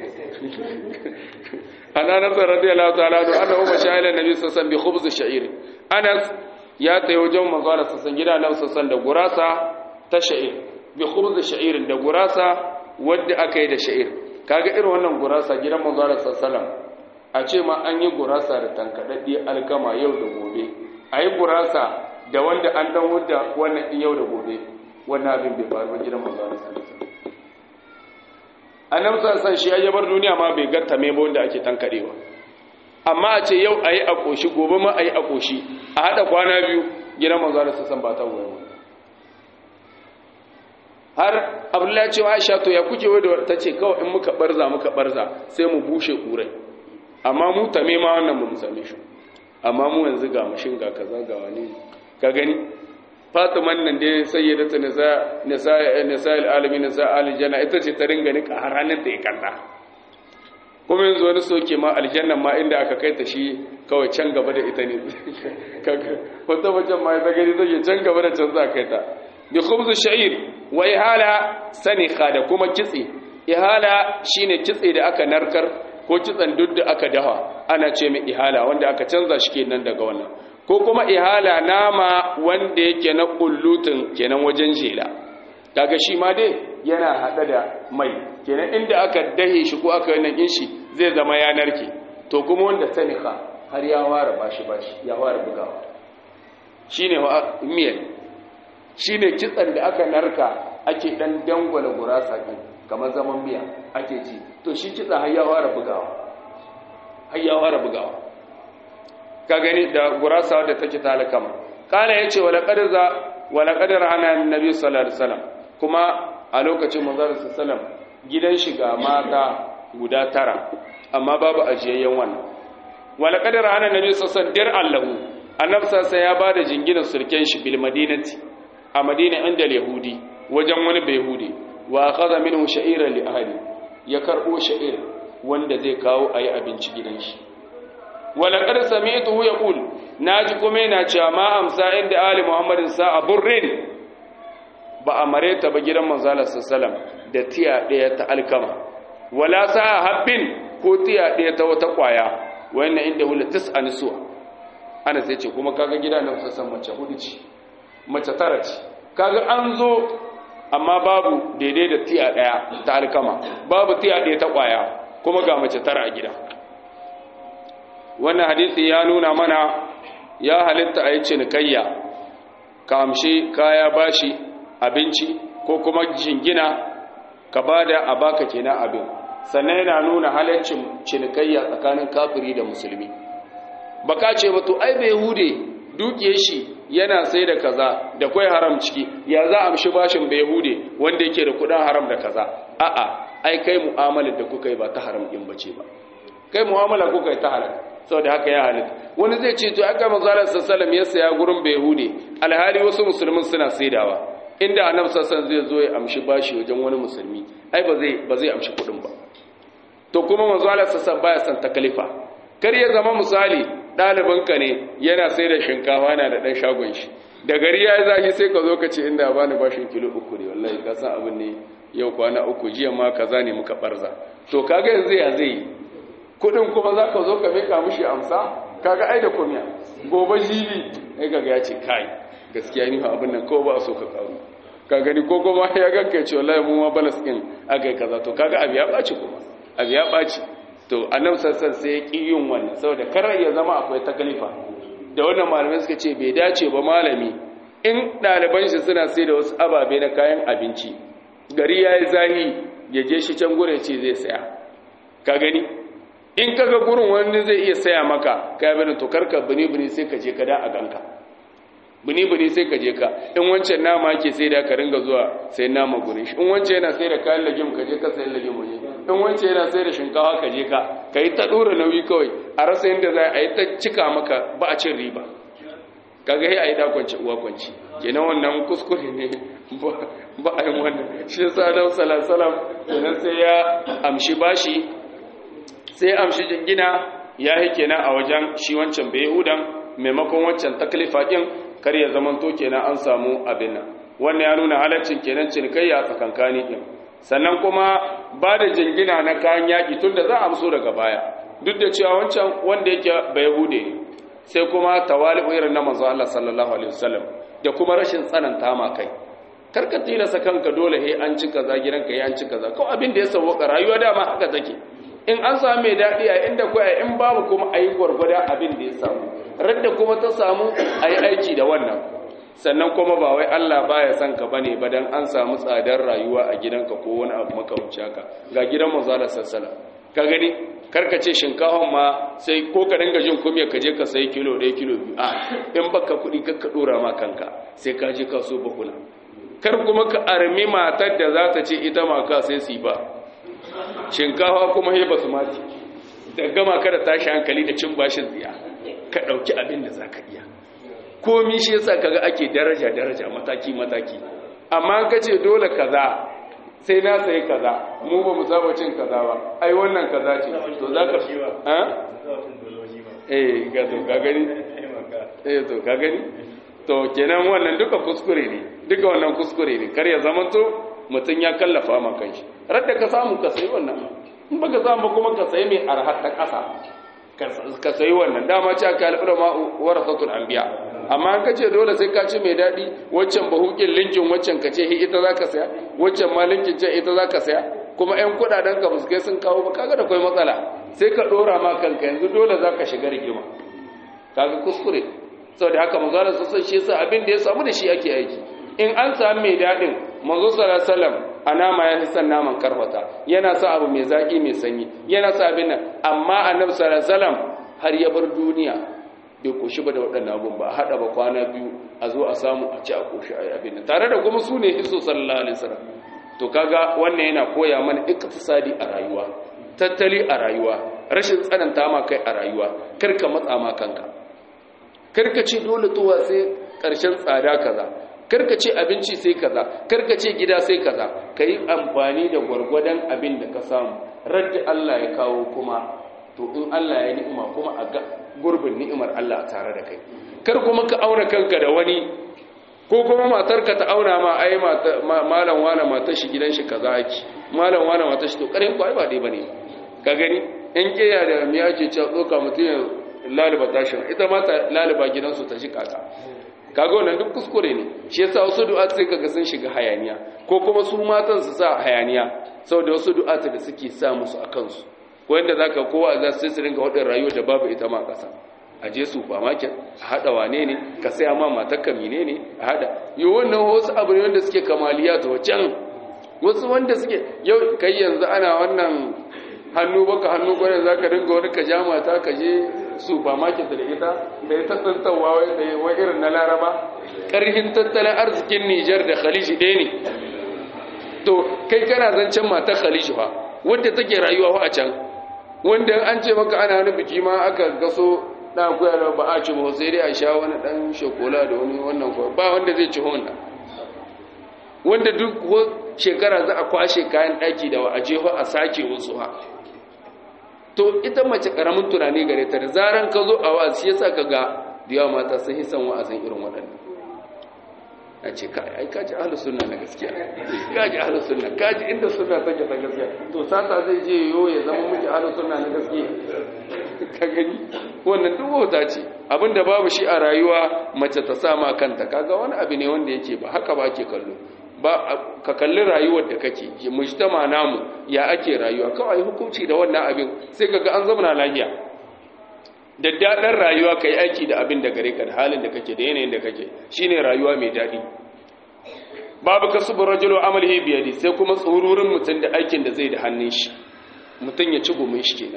Speaker 1: ana nasar radiyallahu ta'ala da ana umma shahilan nabi sassan bi khubz sha'ir anas ya tayi wajen manzo Allah sassan gida nan sassan da gurasa ta sha'ir bi khubz sha'ir da gurasa wanda aka yi da sha'ir kaga irin wannan gurasa gidan manzo Allah sallallahu a ce ma an yi gurasa da tankadaddi alkama yau da gobe ayi gurasa da wanda an dan wanda wannan yau da gobe wannan abin bai faru gidan manzo Allah sallallahu alaihi annabi sallallahu shi ya bar duniya ma bai gatta me ba wanda ake tankadewa amma a ce yau ayi a koshi gobe ma ayi a koshi a hada kwana biyu gidan manzo Allah sallallahu ba ta wuya har abdullahi ce wa Aisha to ya kuke wai da tace kawai in muka barza muka barza sai mu bushe kurai amma mu tame ma wannan mu same shi amma mu yanzu ga mashin ga kaza ga wani ka gani fatiman nan dai sayyidatu nisa nisa nisa alamin nisa aljanna ita ce ta ringa nika har ranar da ya kalla kuma yanzu wani soke ma aljanna ma inda aka kai ta shi kawai can gaba da ita ne kaga wata wajen ma ita gani take can gaba da can za kai ta bi khubz sha'ir wa ihala sanikha da kuma kitse ihala shine kitse da aka narkar ko kitsan duk da aka dafa ana ce mai ihala wanda aka canza shi kenan daga wannan ko kuma ihala nama wanda yake na kullutun kenan wajen jela kaga shi ma dai yana hada da mai kenan inda aka dahe shi ko aka yi shi zai zama yanar ke to kuma wanda sanika har ya ware bashi bashi ya ware bugawa shine miyar shine kitsan da aka narka ake dan dangwala gurasa din kamar zaman miya ake ci to shi kitsa har ya ware bugawa har ya ware bugawa ka gani da gurasa wadda take talakama kala ya ce wala kadar ana nabi sallallahu alaihi wasallam kuma a lokacin manzon sallallahu gidan shiga mata guda tara amma babu ajiyayyen wannan wala kadar ana nabi sallallahu dir allahu annabi sallallahu ya bada jinginan surken shi bil madinati a madina inda yahudi wajen wani bayhudi wa akhadha minhu sha'iran li ahli ya karbo sha'ir wanda zai kawo ayi abinci gidan shi walaƙar sami'tuhu yaqul naji kuma yana cewa ma amsa inda ali muhammadin sa'a burrin ba a mareta ba gidan manzala sallam da tiya ɗaya ta alkama wala sa'a habbin ko tiya ɗaya ta wata ƙwaya wannan inda hula tis'a nisuwa ana sai ce kuma kaga gidan nan sassan mace hudu ce mace tara ce kaga an zo amma babu daidai da tiya ɗaya ta alkama babu tiya ɗaya ta ƙwaya kuma ga mace tara a gida wannan hadisi ya nuna mana ya halitta a yi cinikayya ka amshi kaya bashi abinci ko kuma jingina ka bada a baka kenan abin sannan yana nuna halaccin cinikayya tsakanin kafiri da musulmi baka ce ba to ai bai hude dukiye shi yana sai da kaza da kwai haram ciki ya za amshi bashin bai hude wanda yake da kudin haram da kaza a'a ai kai mu'amalar da kuka yi ba ta haram din bace ba kai mu'amala kuka yi ta halal saboda haka ya halitta wani zai ce to aka manzalar sallallahu ya saya gurin behude alhali wasu musulmin suna saidawa inda annabi sallallahu zai zo ya amshi bashi wajen wani musulmi ai ba zai ba zai amshi kudin ba to kuma manzalar sallallahu baya san takalifa kar ya zama misali ɗalibinka ne yana sai da shinkafa yana da ɗan shagon shi da gari ya yi zafi sai ka zo ka ce inda ba ni bashin kilo uku ne wallahi ka san abin ne yau kwana uku jiya ma kaza ne muka barza to kaga yanzu ya zai kudin kuma za ka zo ka mika mushi amsa kaga ai da kumiya gobe jibi ai kaga ya ce kai gaskiya ni abin nan ko ba so ka karu ka gani ko kuma ya ganka ce wallahi mu ma balas din akai kaza to kaga abi ya baci kuma abi ya baci to annabi sassan sai ya ki yin wannan saboda kar ya zama akwai takalifa da wannan malamai suka ce bai dace ba malami in ɗaliban shi suna sai da wasu ababe na kayan abinci gari ya yi zahi ya je shi can gure ce zai saya ka gani in kaga gurin wani zai iya saya maka kai bane to karka bini bini sai ka je ka da a ganka bini bini sai ka je ka in wancan nama ke sai da ka ringa zuwa sai nama gurin shi in wancan yana sai da kayan lagim ka je ka sai lagim waje in wancan yana sai da shinkawa ka je ka ka yi ta dora nauyi kawai a rasa yadda za a yi ta cika maka ba a cin riba kaga sai a yi dakwanci uwa kwanci kenan wannan kuskure ne ba a yi wannan shi yasa da salasalam kenan sai ya amshi bashi sai amshi jingina ya yi kenan a wajen shi wancan bai hudan maimakon wancan taklifa ɗin kar ya zamanto kenan an samu abin nan wannan ya nuna halaccin kenan cinikayya a tsakankani ɗin sannan kuma ba da jingina na kayan yaƙi tun da za a amso daga baya duk da cewa wancan wanda yake bai hude sai kuma tawali'u irin na manzo Allah sallallahu alaihi wasallam da kuma rashin tsananta ma kai karka tilasa kanka dole he an ci kaza gidanka he an ci kaza ko abin da ya sauka rayuwa dama haka take in an samu mai daɗi a inda ko in babu kuma a yi gwargwada abin da ya samu radda kuma ta samu a yi aiki da wannan sannan kuma ba wai Allah baya son ka bane ba dan an samu tsadar rayuwa a gidanka ko wani abu makamancin haka ga gidan manzo Allah sallallahu ka gani karka ce shinkafan ma sai ko ka dinga jin kumya ka je ka sayi kilo ɗaya kilo biyu a in baka kuɗi ka ɗora ma kanka sai ka je ka so bakuna kar kuma ka armi matar da za ta ce ita ma ka sai su ba shinkafa kuma ya basu mati da gama kada tashi hankali da cin bashin tsiya ka ɗauki abin da za ka iya komi shi yasa kaga ake daraja daraja mataki mataki amma ka ce dole kaza sai na sayi kaza mu ba mu saba cin kaza ba ai wannan kaza ce to za ka ha eh ga to ka gani eh to ka gani to kenan wannan duka kuskure ne duka wannan kuskure ne kar ya zamanto mutum ya kallafa ma kanshi radda ka samu ka sayi wannan in baka samu kuma ka sayi mai arhar ta ƙasa ka sayi wannan dama ce aka al'ura ma warasatul anbiya amma an kace dole sai ka ci mai dadi waccan bahukin linkin waccan ka ce ita zaka saya waccan ma linkin ce ita zaka saya kuma ƴan kudaden ka buskai sun kawo ba kaga da kai matsala sai ka dora ma kanka yanzu dole zaka shiga rigima kaga kuskure saboda haka manzo Allah sallallahu shi yasa abin da ya samu da shi ake aiki in an samu mai dadin manzo sallallahu alaihi wasallam a nama ya san naman karfata yana sa abu mai zaki mai sanyi yana sa abin nan amma annabi sallallahu alaihi wasallam har ya bar duniya bai koshi ba da waɗannan abun ba a haɗa ba kwana biyu a zo a samu a ci a koshi a abin nan tare da kuma su ne hiso sallallahu alaihi wasallam to kaga wannan yana koya mana iktisadi a rayuwa tattali a rayuwa rashin tsananta ma kai a rayuwa kar ka matsa ma kanka kar ka ce dole tuwa sai ƙarshen tsada kaza karka ce abinci sai kaza karka ce gida sai kaza ka yi amfani da gwargwadon abin da ka samu radda Allah ya kawo kuma to in Allah ya ni'ima kuma a ga gurbin ni'imar Allah a tare da kai kar kuma ka auna kanka da wani ko kuma matarka ta auna ma ai malam wala matar shi gidan shi kaza ake malam wala matar shi to karin kwai ba dai bane ka gani in kiyaye da miya ce ce tsoka mutum ya laliba tashin ita ma ta laliba gidansu ta shi kaka kaga wannan duk kuskure ne shi yasa wasu du'a sai kaga sun shiga hayaniya ko kuma su matan su sa hayaniya saboda wasu du'a da suke sa musu a kansu wanda zaka kowa za su su ringa wadin rayuwa da babu ita ma kasa a je supermarket a hada wane ne ka saya ma matar ka menene a hada yo wannan wasu abu ne wanda suke kamaliya to can wasu wanda suke yau kai yanzu ana wannan hannu baka hannu gwanin zaka dinga wani ka ja mata ka je supermarket da ita da ya tattantawa wai irin na laraba ƙarhin tattalin arzikin nijar da khaliji ɗaya ne to kai kana zancen matar khaliji ba wadda take rayuwa a can wanda an ce maka ana wani biki ma aka gaso na kuya da ba a ci ba sai dai a sha wani ɗan shokola da wani wannan kuwa ba wanda zai ci wannan wanda duk shekara za a kwashe kayan ɗaki da wa a jefa a sake wasu ha to ita mace karamin tunani gare ta da zaran ka zo a wa'azi yasa ka ga da yawa mata sun yi san wa'azin irin waɗannan a ce ka ai kaji ahlus sunna na gaskiya kaji ahlus sunna kaji inda sunna take ta gaskiya to sata zai je yo ya zama miki ahlus sunna na gaskiya ka gani wannan duk wauta ce abinda babu shi a rayuwa mace ta sama kanta kaga wani abu ne wanda yake ba haka ba ke kallo ba ka kalli rayuwar da kake mujtama namu ya ake rayuwa kawai hukunci da wannan abin sai kaga an zama lafiya da daɗin rayuwa kai aiki da abin da gare ka da halin da kake da yanayin da kake shine rayuwa mai daɗi babu kasubur rajulu amalihi biyadi sai kuma tsururin mutum da aikin da zai da hannun shi mutum ya ci gumin shi kenan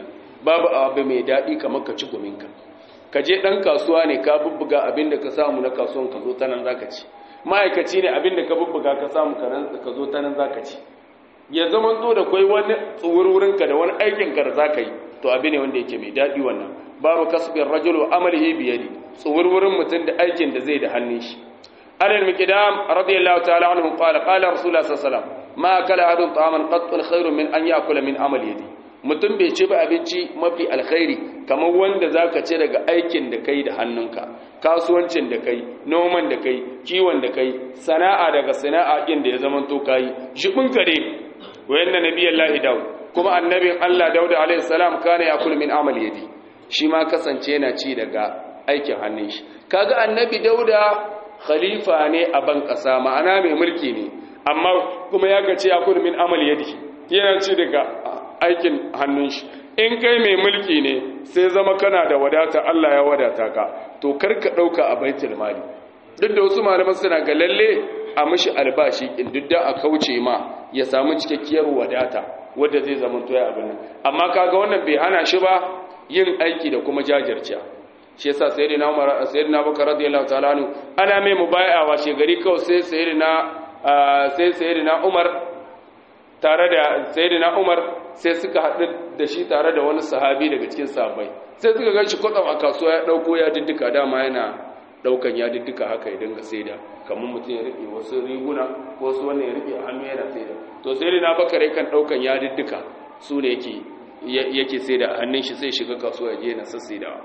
Speaker 1: babu abu mai daɗi kamar ka ci guminka ka je ɗan kasuwa ne ka bubbuga abin da ka samu na kasuwan ka zo ta nan za ka ci ma'aikaci ne abin da ka bubbuga ka samu ka zo ta nan za ka ci ya zama zo da kwai wani tsuwurwurinka da wani aikinka da za ka yi to abin ne wanda yake mai daɗi wannan babu kasbin rajulu amalihi biyadi tsuwurwurin mutum da aikin da zai da hannun shi alal miqdam radiyallahu ta'ala anhu qala qala rasulullah sallallahu alaihi wasallam ma akala ahadun ta'aman qattun khairun min an ya'kula min amali yadi mutum bai ci ba abinci mafi alkhairi kamar wanda zaka ci daga aikin da kai da hannunka kasuwancin da kai noman da kai kiwon da kai sana'a daga sana'a din da ya zama to kai shibin kare wayanna nabiyallahi daud kuma annabin Allah daud alaihi salam kana yakul min amali yadi shi ma kasance yana ci daga aikin hannun shi kaga annabi dauda khalifa ne a ban kasa ma'ana mai mulki ne amma kuma ya gace yakul min amali yadi yana ci daga aikin hannun shi in kai mai mulki ne sai zama kana da wadata Allah ya wadata ka to karka dauka a baitul mali duk da wasu malaman suna ga lalle a mishi albashi in duk da a kauce ma ya samu cikakkiyar wadata wanda zai zama to ya abin nan amma kaga wannan bai hana shi ba yin aiki da kuma jajirciya shi yasa sayyidina Umar sayyidina Abubakar radiyallahu ta'ala anhu ana mai mubai'a she gari kawai sai sayyidina sai sayyidina Umar tare da sayyidina Umar sai suka haɗu da shi tare da wani sahabi daga cikin sahabbai sai suka ga shi kwatsam a kasuwa ya ɗauko ya diddika dama yana ɗaukan ya diddika haka ya dinga saida kamar mutum ya riƙe wasu riguna ko wasu wannan ya riƙe a hannu yana saida to sayyidina Bakar kan ɗaukan ya diddika su ne yake yake saida a hannun shi sai shiga kasuwa ya je yana sassaidawa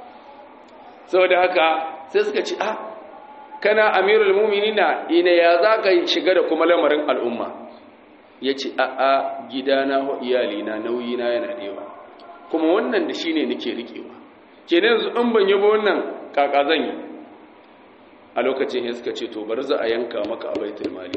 Speaker 1: saboda haka sai suka ci ah kana amirul mu'minina ina ya za ka shiga da kuma lamarin al'umma ya ce a'a gidana wa iyalina nauyina yana da yawa kuma wannan da shi ne nake riƙewa ke yanzu in ban yi ba wannan kaka zan yi a lokacin ya suka ce to bari za a yanka maka a baitul mali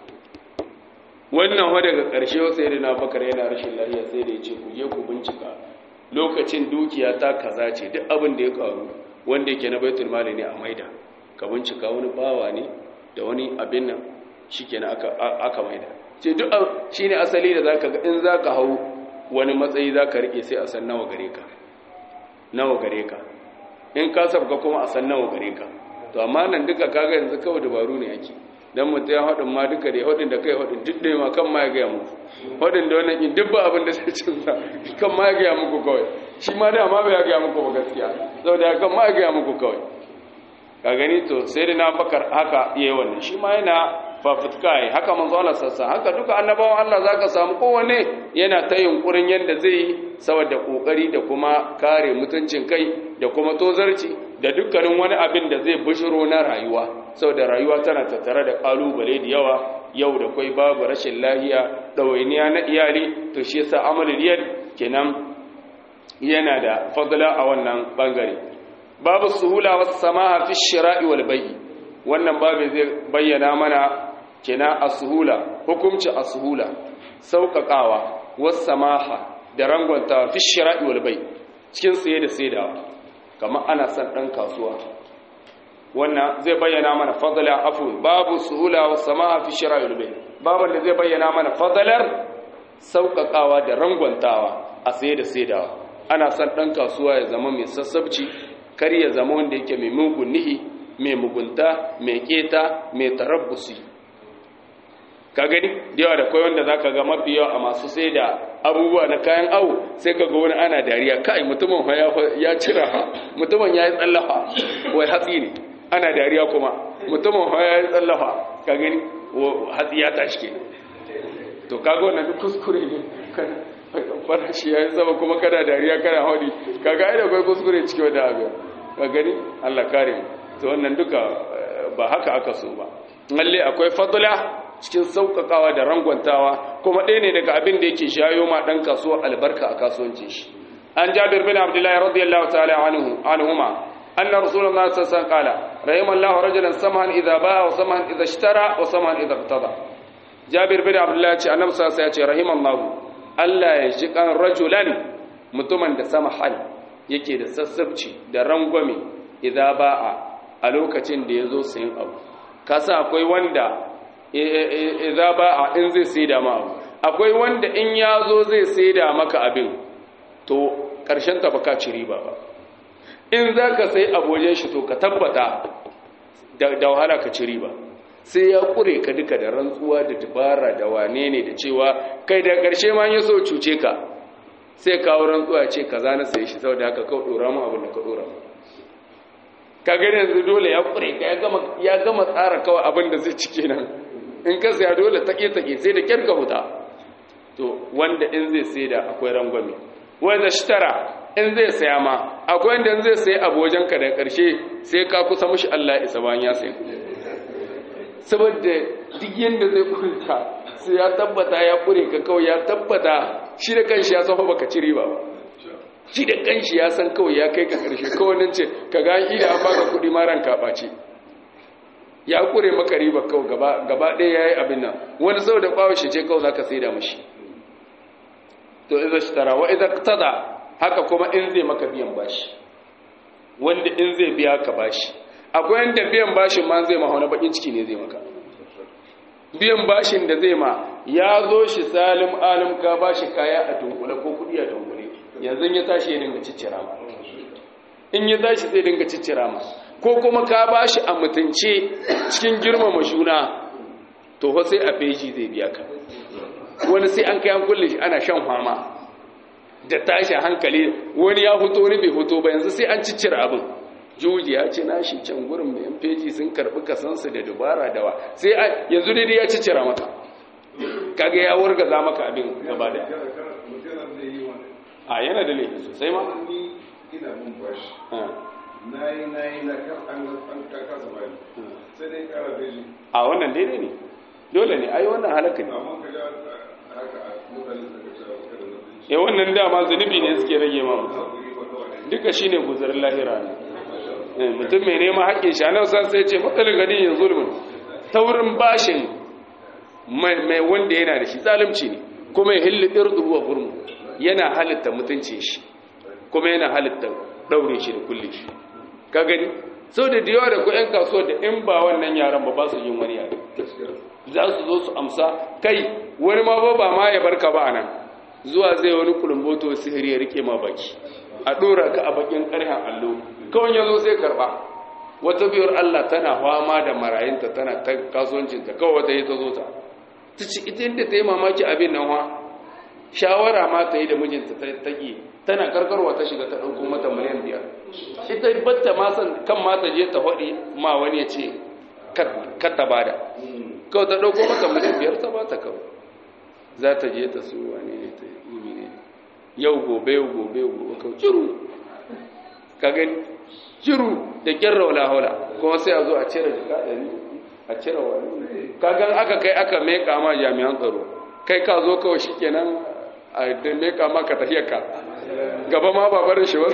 Speaker 1: wannan wa daga ƙarshe wasu yadda na bakar yana rashin lafiya sai da ya ce ku je ku bincika lokacin dukiya ta kaza ce duk abin da ya karu wanda yake na baitul mali ne a maida ka bincika wani bawa ne da wani abin nan shikenan aka aka maida ce duk shi ne asali da zaka ga in zaka hau wani matsayi zaka rike sai a san nawa gare ka nawa gare ka in ka sabka kuma a san nawa gare ka to amma nan duka kaga yanzu kawai dabaru ne yake dan mutum ya hadin ma duka da hadin da kai hadin duk da ma kan ma ya ga muku hadin da wannan in duk ba abin da sai cin sa kan ma ya ga muku kawai shi ma da ma bai ga muku ba gaskiya saboda kan ma ya ga muku kawai ka gani to sai da na bakar haka yayi wannan shi ma yana fafutukai haka manzo Allah sassa haka duka annabawan Allah zaka samu kowanne yana ta yunkurin yanda zai saboda kokari da kuma kare mutuncin kai da kuma tozarci da dukkanin wani abin da zai bushiro na rayuwa saboda rayuwa tana tattare da kalubale da yawa yau da kai babu rashin lahiya dawainiya na iyali to shi yasa amalul yad kenan yana da fadla a wannan bangare babu suhula was samaha fi shira'i wal bai'i wannan babu zai bayyana mana kina asuhula hukumci asuhula sauƙaƙawa wasu samaha da rangwanta fi shira'i wal bai cikin saye da saidawa kamar ana son ɗan kasuwa wannan zai bayyana mana fadala afun babu suhula wasu samaha fi shira'i wal bai babu da zai bayyana mana fadalar sauƙaƙawa da rangwantawa a saye da saidawa ana son ɗan kasuwa ya zama mai sassabci kar ya zama wanda yake mai mugun nihi mai mugunta mai keta mai tarabbusi ka gani da yawa da kai wanda za ka ga mafi yawa a masu sai da abubuwa na kayan awo sai ka ga wani ana dariya kai mutumin ya cira ha mutumin ya yi tsallafa wai hatsi ne ana dariya kuma mutumin ya yi tsallafa ka gani hatsi ya tashi ke to kaga wannan duk kuskure ne farashi ya yi sama kuma kana dariya kana haudi kaga ai da kai kuskure cikin wanda abu ka gani Allah kare mu to wannan duka ba haka aka so ba lalle akwai fadla cikin sauƙaƙawa da rangwantawa kuma ɗaya ne daga abin da yake shayo ma ɗan kasuwa albarka a kasuwancin shi an jabir bin abdullahi radiyallahu ta'ala anhu anhuma anna rasulullahi sallallahu alaihi wasallam qala rahimallahu rajulan samahan idza ba'a wa samahan idza ishtara wa samahan idza iqtada jabir bin abdullahi ce annabi sallallahu alaihi wasallam ya ce rahimallahu Allah ya ji kan rajulan mutumin da samahan yake da sassabci da rangwame idza ba'a a lokacin da yazo sayin abu kasa akwai wanda idza ba'a in zai saida ma abu akwai wanda in yazo zai saida maka abin to ƙarshen ta baka ci riba ba in za ka sai abojen shi to ka tabbata da wahala ka ci riba sai ya kure ka duka da rantsuwa da dabara da wane ne da cewa kai da ƙarshe ma ya so cuce ka sai kawo rantsuwa ce ka zana sai shi saboda haka kawo ɗora mu abin da ka ɗora mu ka gani yanzu dole ya kure ka ya gama tsara kawai abin da zai ci kenan in ka saya dole take-take sai da kyar ka huta to wanda in zai sai da akwai rangwame wanda shitara in zai saya ma akwai wanda in zai sai abu wajen ka da ƙarshe sai ka kusa mushi Allah isa bayan ya sai saboda duk yanda zai kurta sai ya tabbata ya kure ka kawai ya tabbata shi da kanshi ya san baka ci riba ba shi da kanshi ya san kawai ya kai ka ƙarshe kawai nan ce ka ga da an baka kuɗi ma ranka ɓace ya kure maka riba kawai gaba ɗaya ya yi abin nan wani sau da ɓawo shi ce kawai za ka sai da mashi to iza shi tara wa iza tada haka kuma in zai maka biyan bashi wanda in zai biya ka bashi akwai yadda biyan bashin ma zai ma wani bakin ciki ne zai maka biyan bashin da zai ma ya zo shi salim alim ka bashi kaya a dunkule ko kuɗi a dunkule yanzu ya tashi ya dinga ciccira ma in ya tashi zai dinga ciccira ma ko kuma ka bashi a mutunce cikin girmama juna to ho sai a feji zai biya ka wani sai an kai an kulle shi ana shan fama da tashi hankali wani ya fito wani bai fito ba yanzu sai an ciccira abin juji ya ce nashi can gurin mai feji sun karbi kasansu da dubara dawa sai yanzu dai ya ciccira maka kaga ya wargaza maka abin gaba da a yana da laifi sosai ma
Speaker 2: ina mun bashi na yi na yi na kan an kasa bani sai dai kara beji
Speaker 1: a wannan daidai ne dole ne ai wannan halaka ne
Speaker 2: amma ka ga haka a mutane suka ce kada na beji
Speaker 1: ya wannan dama zunubi ne suke rage ma mutum duka shine guzarin lahira ne mutum mai neman haƙƙin shi anan san sai ce matsalin gani yin zulmin taurin bashin mai wanda yana da shi zalunci ne kuma ya hilli irdu wa gurmu yana halitta mutunci shi kuma yana halitta daure shi da kulle shi ka gani sau da yawa da ku 'yan kasuwa da in ba wannan yaran ba ba su yin wani yare za su zo su amsa kai wani ma ba ba ma ya barka ba nan zuwa zai wani kulumboto sihiri ya rike ma baki a ɗora ka a bakin ƙarhen allo kawai ya zo sai karɓa wata biyar Allah tana fama da marayinta tana ta kasuwancinta kawai wata yi ta zo ta ta ci ita inda ta yi mamaki abin nan wa shawara ma ta yi da mijinta ta ƙi tana karkarwa ta shiga ta ɗauko mata miliyan biyar ita batta ma san kan ma ta je ta faɗi ma wani ya ce kar ta bada kawai ta ɗauko mata miliyan biyar ta ba ta kawai za ta je ta su wani ne ta yi ne yau gobe yau gobe yau gobe kawai ciru ka gani ciru da kyarra wala haula kuma sai a zo a cire jika ɗari a cire wani kagan aka kai aka meka ma jami'an tsaro kai ka zo kawai shi kenan a da meka maka tafiyarka gaba ma ba barin shi ba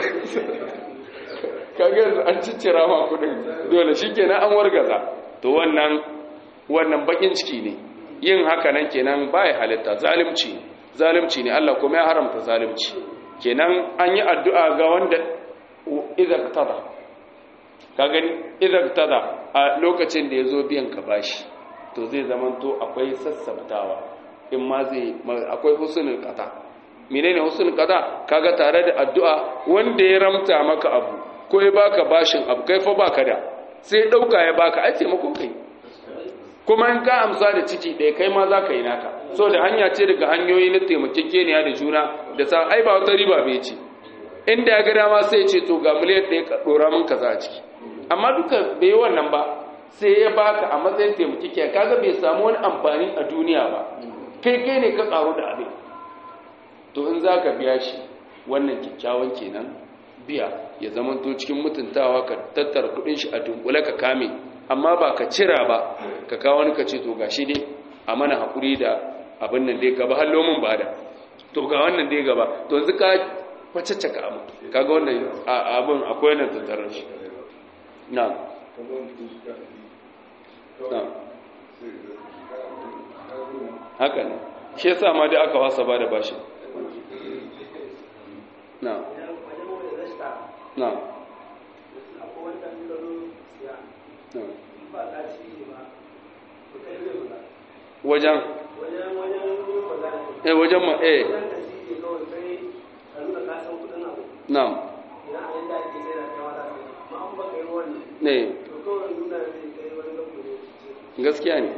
Speaker 1: kaga yanzu an ciccira ma kudin dole shi kenan an wargaza to wannan wannan bakin ciki ne yin haka nan kenan baya halitta zalimci zalimci ne Allah kuma ya haramta zalimci kenan an yi addu'a ga wanda idan tada ka gani idan tada a lokacin da ya zo biyan ka bashi to zai zamanto akwai sassabtawa in ma zai akwai husnul qata menene husnul qata kaga tare da addu'a wanda ya ramta maka abu ko ya baka bashin abu kai fa baka da sai dauka ya baka ai taimako kai kuma in ka amsa da ciki ɗaya kai ma za ka yi naka so da hanya ce daga hanyoyi na taimakekeniya da juna da sa ai ba wata riba bai ce inda ya ga dama sai ce to ga miliyan ɗaya ka ɗora min kaza a ciki amma duka bai yi wannan ba sai ya baka a matsayin taimakekeniya kaga bai samu wani amfani a duniya ba kai kai ne ka ƙaru da abin to in za ka biya shi wannan kyakkyawan kenan biya ya zamanto cikin mutuntawa ka tattara kuɗin shi a dunkule ka kame amma ba ka cira ba ka kawo wani ka ce to ga shi dai a mana haƙuri da abin nan dai gaba hallo mun ba da to ga wannan dai gaba to yanzu ka kwacacce ka abu kaga wannan abin akwai wannan tattarar shi na na haka ne shi yasa ma dai aka wasa ba da bashi na na wajen eh wajen ma eh na'am ne gaskiya ne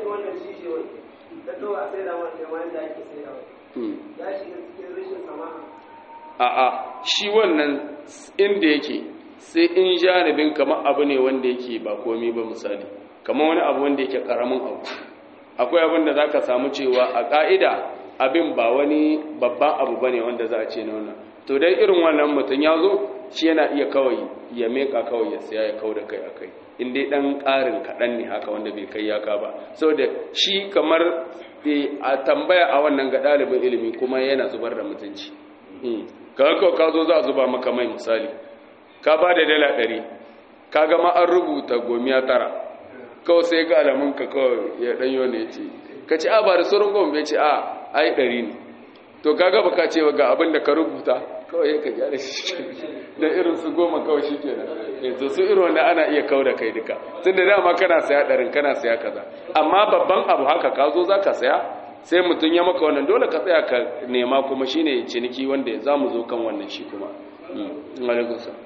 Speaker 1: a'a shi wannan inda yake sai in janibin kamar abu ne wanda yake ba komi ba misali kamar wani abu wanda yake karamin abu akwai abin da za ka samu cewa a ƙa'ida abin ba wani babban abu ba ne wanda za a ce na wannan to dai irin wannan mutum ya zo shi yana iya kawai ya meka kawai ya siya ya kau da kai a kai in dai ɗan ƙarin kaɗan ne haka wanda bai kai yaka ba saboda shi kamar a tambaya a wannan ga ɗalibin ilimi kuma yana zubar da mutunci ka ka zo za a zuba maka mai misali ka ba da dala ɗari ka gama an rubuta gomiya tara kawai sai ga alamun ka kawai ya ɗanyo ne ce ka ce a ba da sauran goma ce a ai ɗari ne to ka gaba ka ce ga abin da ka rubuta kawai ya ka gyara shi da irin su goma kawai shi ke nan to su irin wanda ana iya kau da kai duka tun da dama kana saya ɗarin kana saya kaza amma babban abu haka ka zo za ka saya sai mutum ya maka wannan dole ka tsaya ka nema kuma shine ciniki wanda za mu zo kan wannan shi kuma alaikun sa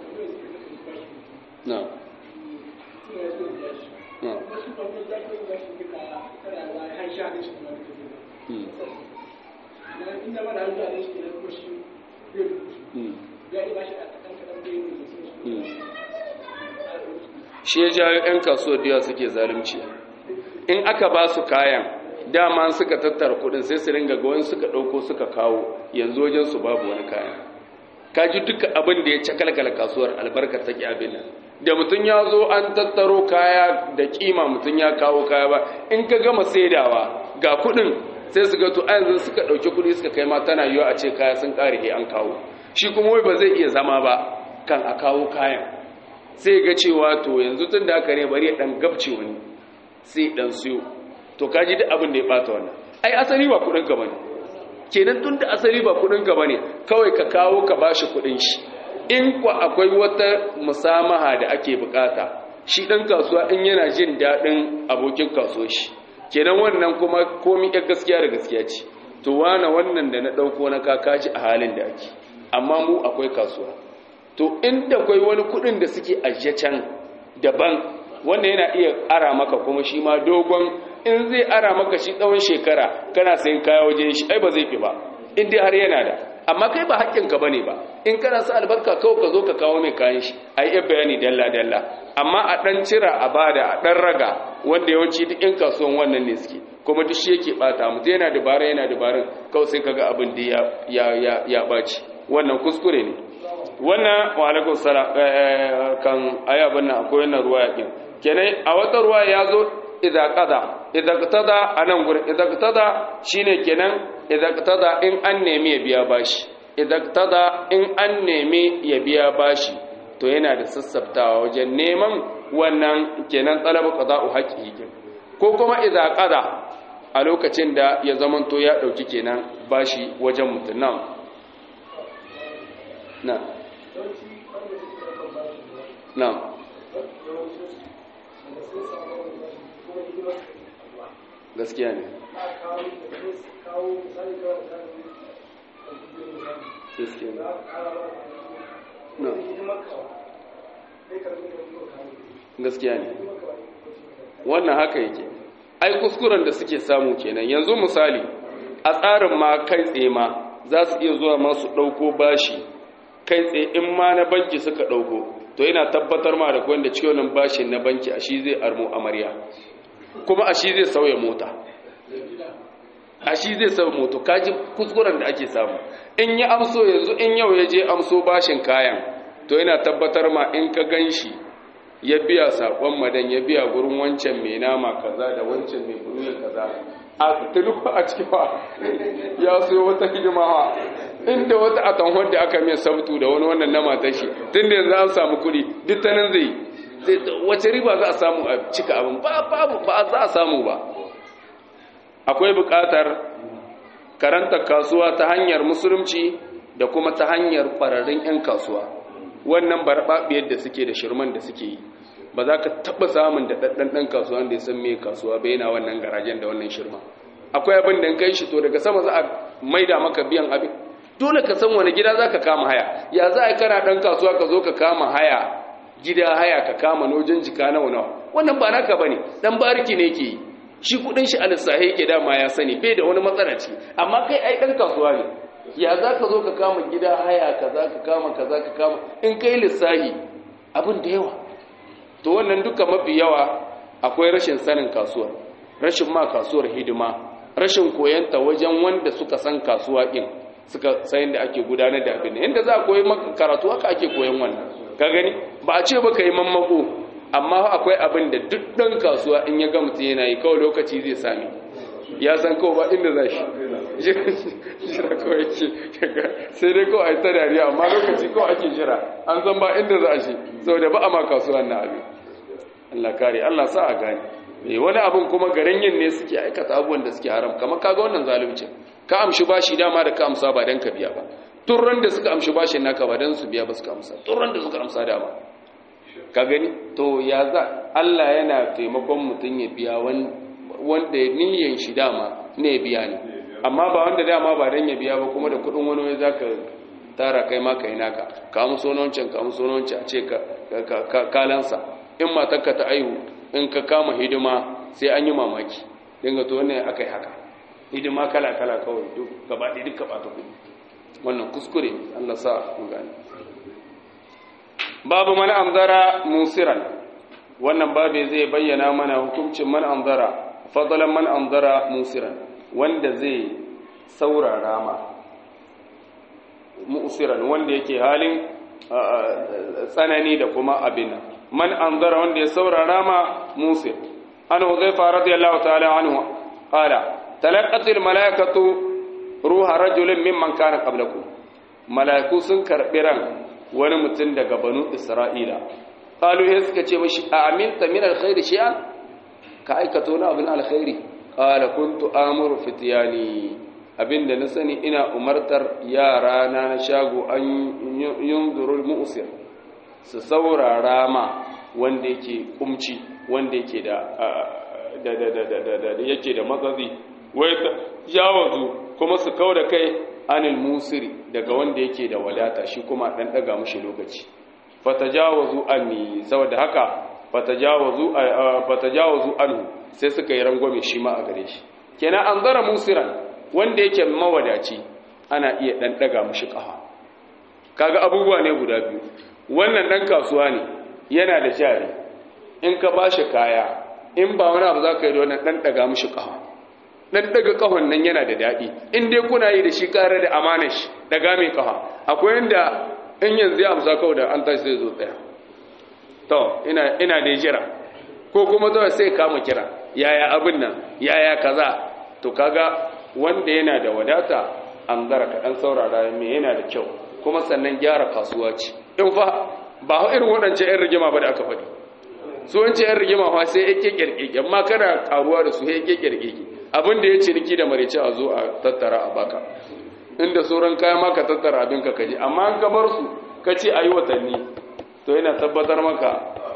Speaker 1: na shi ya jawo 'yan kasuwar da suke zalunci in aka ba su kayan dama suka tattara kudin sai su ringa ga wani suka dauko suka kawo yanzu wajen su babu wani kaya kaji duka abin da ya cakalkala kasuwar albarkar take abin nan da mutum ya zo an tattaro kaya da kima mutum ya kawo kaya ba in ka gama saidawa ga kudin sai su ga to a yanzu suka dauki kudi suka kai ma tana yiwa a ce kaya sun kare he an kawo shi kuma wai ba zai iya zama ba kan a kawo kayan sai ga cewa to yanzu tun da aka ne bari ya dan gabce wani sai dan siyo to kaji duk abin da ya bata wannan ai asali ba kudin ka bane kenan tun da asali ba kudin ka bane kawai ka kawo ka bashi kudin shi in kwa akwai wata musamaha da ake bukata shi dan kasuwa in yana jin dadin abokin kasuwar shi kenan wannan kuma komai yar gaskiya da gaskiya ce to wana wannan da na dauko na kakaji a halin da ake amma mu akwai kasuwa to inda akwai wani kudin da suke ajiye can daban wanda yana iya ara maka kuma shi ma dogon in zai ara maka shi tsawon shekara kana sayin kaya wajen shi ai ba zai fi ba in dai har yana da amma kai ba haƙƙinka bane ba in kana sa albarka kawai ka zo ka kawo mai kayan shi ai yi bayani dalla dalla amma a dan cira a bada a dan raga wanda yawanci duk in kasuwan wannan ne suke kuma duk shi yake bata mutum yana dabara yana dabarun kawai sai kaga abin da ya ya ya ya baci wannan kuskure ne wannan wa alaikum salam kan ayabun nan akwai wannan ruwa yakin kenan a wata ruwa ya zo idza qada idza qada anan gurin idza qada shine kenan idza qada in an nemi ya biya bashi idza qada in an nemi ya biya bashi to yana da sassaftawa wajen neman wannan kenan talabu qada'u haqqihi ko kuma idza qada a lokacin da ya zamanto ya dauki kenan bashi wajen mutun nan na na gaskiya ne gaskiya ne no gaskiya ne wannan haka yake ai kuskuren da suke samu kenan yanzu misali a tsarin ma kai tsaye ma za su iya zuwa masu ɗauko bashi kai tsaye in ma na banki suka ɗauko to yana tabbatar ma da wanda cikin wannan bashin na banki a shi zai armo amarya kuma a shi zai sauya mota a shi zai sauya mota kaji kuskuren da ake samu in ya amso yanzu in yau ya je amso bashin kayan to yana tabbatar ma in ka gan shi ya biya saƙon madan ya biya gurin wancan mai nama kaza da wancan mai buruya kaza a tulufa a cikin ba ya so wata hidima ha inda wata atanhon da aka mai sabtu da wani wannan na matar shi tun da yanzu an samu kuɗi duk ta nan zai wace riba za a samu a cika abin ba babu ba za a samu ba akwai buƙatar karanta kasuwa ta hanyar musulunci da kuma ta hanyar ƙwararrun 'yan kasuwa wannan barbaɓiyar da suke da shirman da suke yi ba za ka taɓa samun da ɗaɗɗan ɗan kasuwa da ya san mai kasuwa bai yana wannan garajen da wannan shirma akwai abin da kai shi to daga sama za a maida maka biyan abin dole ka san wani gida za ka kama haya ya za a yi kana ɗan kasuwa ka zo ka kama haya gida haya ka kama nojin jika nawa nawa wannan ba naka ba ne ɗan bariki ne ke yi shi kuɗin shi alisahi yake dama ya sani bai da wani matsala ce amma kai ai ɗan kasuwa ne ya za ka zo ka kama gida haya ka za ka kama ka za ka kama in kai lissahi abin da yawa to wannan duka mafi yawa akwai rashin sanin kasuwar rashin ma kasuwar hidima rashin koyanta wajen wanda suka san kasuwa ɗin suka sayin da ake gudanar da abin inda za a koyi maka karatu haka ake koyan wannan ka gani ba a ce ba ka yi mammako amma akwai abin da duk ɗan kasuwa in ya ga mutum yana yi kawai lokaci zai sami ya san kawai ba inda za shi jira kawai ce sai dai kawai a yi ta dariya amma lokaci kawai ake jira an san ba inda za shi saboda ba a ma kasuwa na abin Allah kare Allah sa a gane eh wani abin kuma garin yin ne suke aikata abubuwan da suke haram kamar kaga wannan zalunci ka amshi bashi dama da ka amsa ba dan ka biya ba turran da suka amshi bashin naka ba dan su biya ba suka amsa turran da suka amsa dama ka gani to ya za Allah yana taimakon mutum ya biya wanda niyyar shi dama ne ya biya ne amma ba wanda dama ba dan ya biya ba kuma da kudin wani wai zaka tara kai ma kai naka ka muso wancan ka muso wancan a ce ka kalansa in matarka ta aihu in ka kama hidima sai an yi mamaki dinga to wannan akai haka hidima kala kala kawai duk gaba ɗaya duka ba ta kudi wannan kuskure Allah sa mu gane babu man anzara musiran wannan babu zai bayyana mana hukuncin man anzara fadlan man anzara musiran wanda zai saurara ma musiran wanda yake halin tsanani da kuma abin man anzara wanda ya saurara ma musir an huzaifa radiyallahu ta'ala anhu qala talaqat al malaikatu ruha rajulin mimman kana qablakum malaiku sun karbi ran wani mutum daga banu isra'ila qalu ya suka ce mashi a aminta min alkhairi shay'an ka aikato na abin alkhairi qala kuntu amuru fityani abinda na sani ina umartar yara na na shago an yunzurul mu'sir su saurara ma wanda yake kumci wanda yake da da da da da da yake da matsazi wai jawazu kuma su kauda kai anil musiri daga wanda yake da wadata shi kuma dan daga mushi lokaci fatajawazu anni saboda haka fatajawazu fatajawazu anhu sai suka yi rangwame shi ma a gare shi kenan an zara musiran wanda yake mawadaci ana iya dan daga mushi kafa kaga abubuwa ne guda biyu wannan dan kasuwa ne yana da jari in ka bashi kaya in ba wani abu zaka yi da wannan dan daga mushi kafa dan daga kahon nan yana da daɗi in dai kuna yi da shi kare da amanar shi daga mai kafa akwai yanda in yanzu ya amsa kawai da an tashi zai zo tsaya to ina ina da jira ko kuma zuwa sai kama kira yaya abin nan yaya kaza to kaga wanda yana da wadata an zara ka dan saurara me yana da kyau kuma sannan gyara kasuwa ce in fa ba irin waɗancan 'yan rigima ba da aka faɗi su wancan 'yan rigima fa sai yake kirkike amma kana karuwa da su yake kirkike abin da ya ciniki da marice a zo a tattara a baka inda sauran kayan maka tattara abin ka kaji amma an ka bar su ka ce a yi watanni to yana tabbatar maka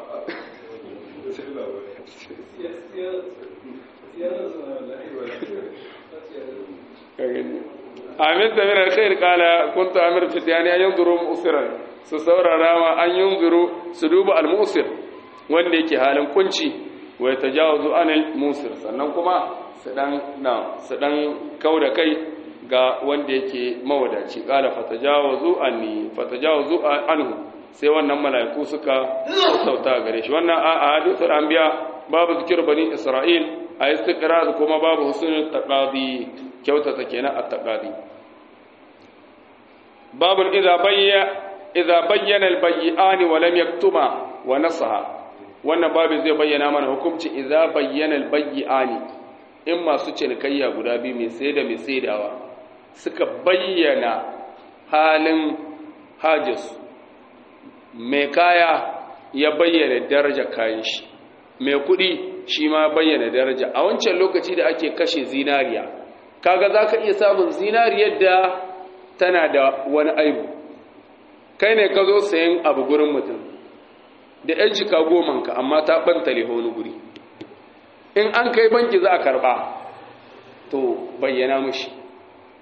Speaker 1: amin da minar khair kala kuntu amir fitiyani an yanzuru musiran su saurara ma an yanzuru su duba al-musir wanda yake halin kunci wa tajawazu anil musir sannan kuma su dan na su dan kauda kai ga wanda yake mawadaci kala fatajawazu anni fatajawazu anhu sai wannan mala'iku suka sauta gare shi wannan a hadithul anbiya babu zikir bani isra'il a istiqrar kuma babu husnul taqadi kyautata kenan at-taqadi babu idza bayya idza bayyana al-bay'ani wa lam yaktuma wa nasaha wannan babu zai bayyana mana hukunci idza bayyana al-bay'ani in masu cinikayya guda biyu mai sai da mai saidawa suka bayyana halin hajjus mai kaya ya bayyana daraja kayan shi mai kudi shi ma bayyana daraja a wancan lokaci da ake kashe zinariya kaga za ka iya samun zinariyar da tana da wani aibu kai ne ka zo sayan abu gurin mutum da yan jika gomanka amma ta bantale wani guri in an kai banki za a karba to bayyana mushi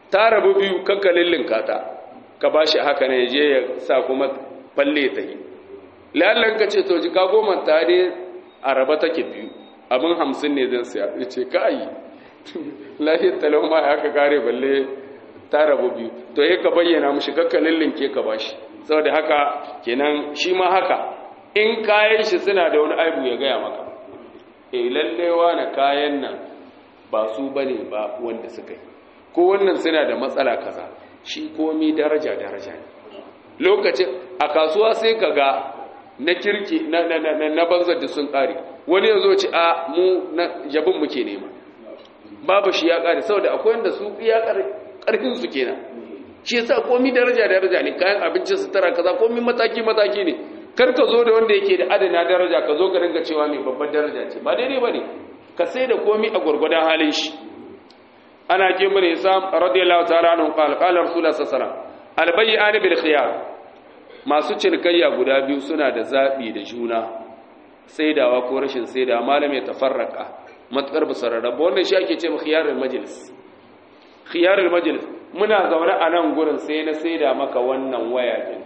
Speaker 1: ta rabu biyu kanka lillinka ta ka ba shi haka ne je ya sa kuma falle ta yi lallan ka ce to jika goma ta dai a raba take biyu abin hamsin ne zan siya ya ce ka yi lahiyar talon ma ya ka kare balle ta rabu biyu to ya ka bayyana mushi kakka lillinke ka ba shi saboda haka kenan shi ma haka in kayan shi suna da wani aibu ya gaya maka e lallewa na kayan nan ba su bane ba wanda suka yi ko wannan suna da matsala kaza shi komi daraja daraja ne lokacin a kasuwa sai ka ga na kirki na na na na banzar da sun kare wani yazo ci a mu na jabin muke nema babu shi ya kare saboda akwai wanda su iya karfin su kenan shi yasa komi daraja daraja ne kayan abincin sutura kaza komi mataki mataki ne kar ka zo da wanda yake da adana daraja ka zo ka ringa cewa mai babbar daraja ce ba daidai bane ka sai da komi a gurgurdan halin shi ana ke mun Isam radiyallahu ta'ala anhu qala qala rasulullah sallallahu alaihi wasallam albay'an bil khiyar masu cinikayya guda biyu suna da zabi da juna saidawa ko rashin saidawa malam ya tafarraka matkar basararraba wannan shi ake ce khiyarul majlis khiyarul majlis muna zaune a nan gurin sai na saida maka wannan waya din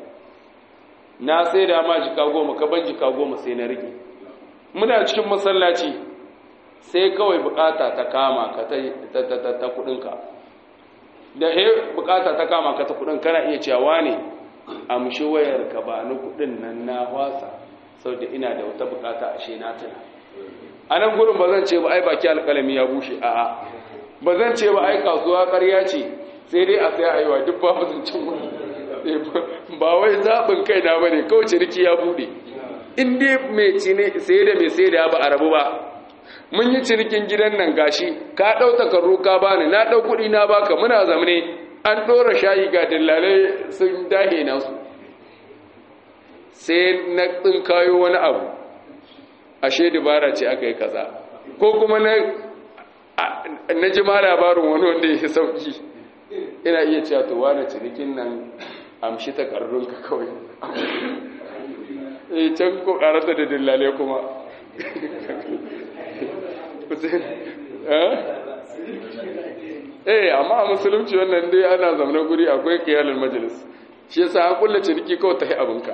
Speaker 1: na saida ma jika goma ka ban jika goma sai na rike muna cikin masallaci sai kawai bukata ta kama ka ta ta kudinka da he bukata ta kama ka ta kudin kana iya cewa ne amshi wayar ka ba ni kudin nan na wasa saboda ina da wata bukata ashe na tana a nan gurin ba zan ce ba ai baki alkalami ya bushe a'a ba zan ce ba ai kasuwa ƙarya ce sai dai a sai aiwa duk ba mutuncin wani ba wai zaɓin kai na bane kawai ciniki ya buɗe in dai mai cine sai da mai sai da ba a rabu ba mun yi cinikin gidan nan gashi ka ɗau takarru ka bani na ɗau kuɗi na baka muna zamane an ɗora shayi ga dillalai sun dahe nasu sai na ɗin kayo wani abu ashe dubara ce aka yi kaza ko kuma na na ji ma labarin wani wanda ya sauki ina iya cewa to wani cinikin nan amshi takarrunka kawai eh can ko karata da dillale kuma eh amma a musulunci wannan dai ana zamanin guri akwai kiyalin majalis shi yasa an kulla ciniki kawai ta yi abinka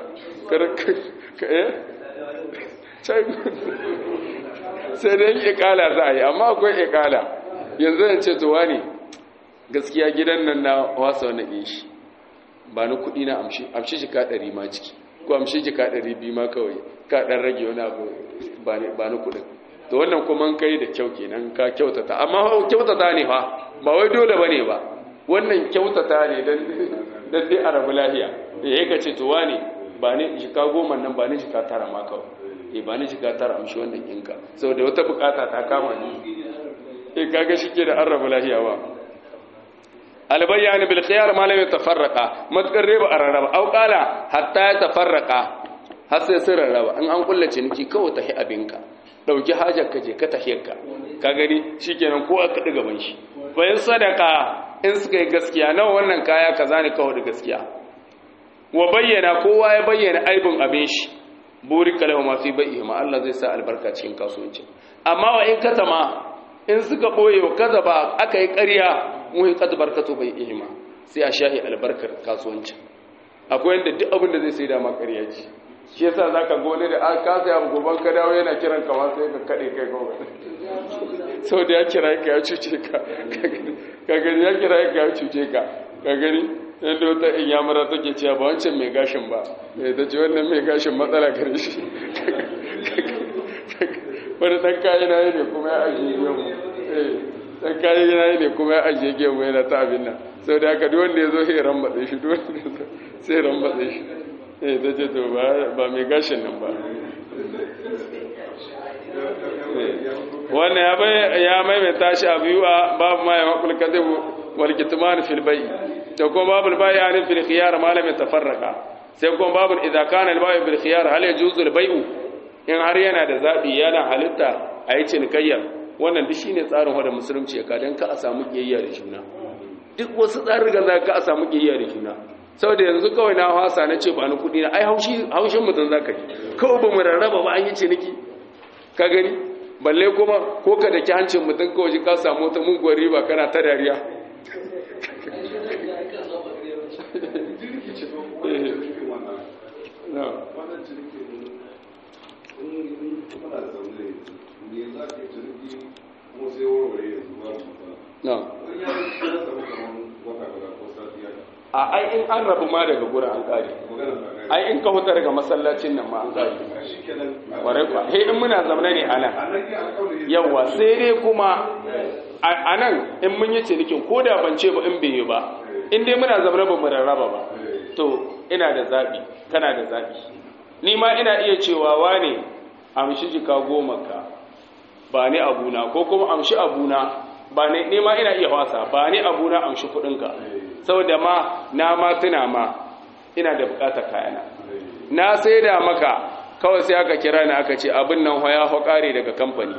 Speaker 1: sai dai ikala za a yi amma akwai ikala yanzu zan ce to wani gaskiya gidan nan na wasa wani ɗin shi ba ni kuɗi na amshi amshi jika ɗari ma ciki ko amshi jika ɗari biyu ma kawai ka ɗan rage wani abu ba ni kuɗin to wannan kuma kai da kyau kenan ka kyautata amma kyautata ne fa ba wai dole ba ne ba wannan kyautata ne don dai a rabu lahiya da ya ka ce to wani ba ni jika goma nan ba ni jika tara ma kawai e ba ni jika tara amshi wannan ɗinka saboda wata bukata ta kama ni e kaga shi ke da an rabu lahiya ba albayyani bil khiyar ma lam yatafarraqa matkar riba araraba au qala hatta yatafarraqa har sai sun rarraba in an kullace ciniki kawai tahi abinka dauki hajar ka je ka tahiyarka ka gani shikenan ko aka diga ban shi bayan sadaka in suka yi gaskiya nawa wannan kaya kaza ne kawai da gaskiya wa bayyana kowa ya bayyana aibin abin shi burika lahu ma fi bai'i ma Allah zai sa albarka cikin kasuwanci amma wa in katama in suka boye wa kaza ba aka yi ƙarya muhi qad barkatu bai'i ma sai a shahi albarkar kasuwanci akwai yanda duk abin da zai sai da ma ƙarya ce shi yasa zaka gone da an kasa ya goban ka dawo yana kiran ka ma sai ka kade kai ko sau da ya kira ka ya cuce ka ka gani ya kira ka ya cuce ka ka gani yadda wata in yamara take cewa ba wancan mai gashin ba mai ta ce wannan mai gashin matsala gare shi wani ɗan kayi na yi ne kuma ya ajiye gemu ɗan kayi na yi ne kuma ya ajiye gemu yana ta abin nan sau da haka duwanda ya zo sai rambatsa shi duwanda ya zo sai rambatsa shi eh ta ce to ba mai gashin nan ba wannan ya maimaita shi a biyu a babu ma ya makul kazibu wal kitman fil bai da kuma babul bai an fil khiyar ma lam tafarraqa sai kuma babul idza kana al bai bil khiyar hal yajuzu al bai'u in har yana da zabi yana halitta a yi cinikayya wannan duk shine tsarin wanda musulunci ya kadan ka a samu kiyayya da juna duk wasu tsarin za ka a samu kiyayya da juna saboda yanzu kawai na hasa na ce ba ni kudi na ai haushi haushin mutum zaka yi kawai ba mu rarraba ba an yi ciniki ka gani balle kuma ko ka daki hancin mutum kawai ka samu wata muguwar riba kana ta dariya a ai in an rabu ma daga gurin an kare ai in ka huta daga masallacin nan ma an kare kwarai kwa he in muna zamana ne anan yawa sai dai kuma a nan in mun yi cinikin ko da ban ce ba in bai yi ba in dai muna zamana ba mu rarraba ba to ina da zaɓi kana da zaɓi ni ma ina iya cewa wane amshi jika goma ka ba ni abuna ko kuma amshi abuna ba ne ni ma ina iya wasa ba ni abuna amshi kuɗinka saboda ma na ma tuna ma ina da buƙatar kayana na sai da maka kawai sai aka kira ni aka ce abin nan ya haƙare daga kamfani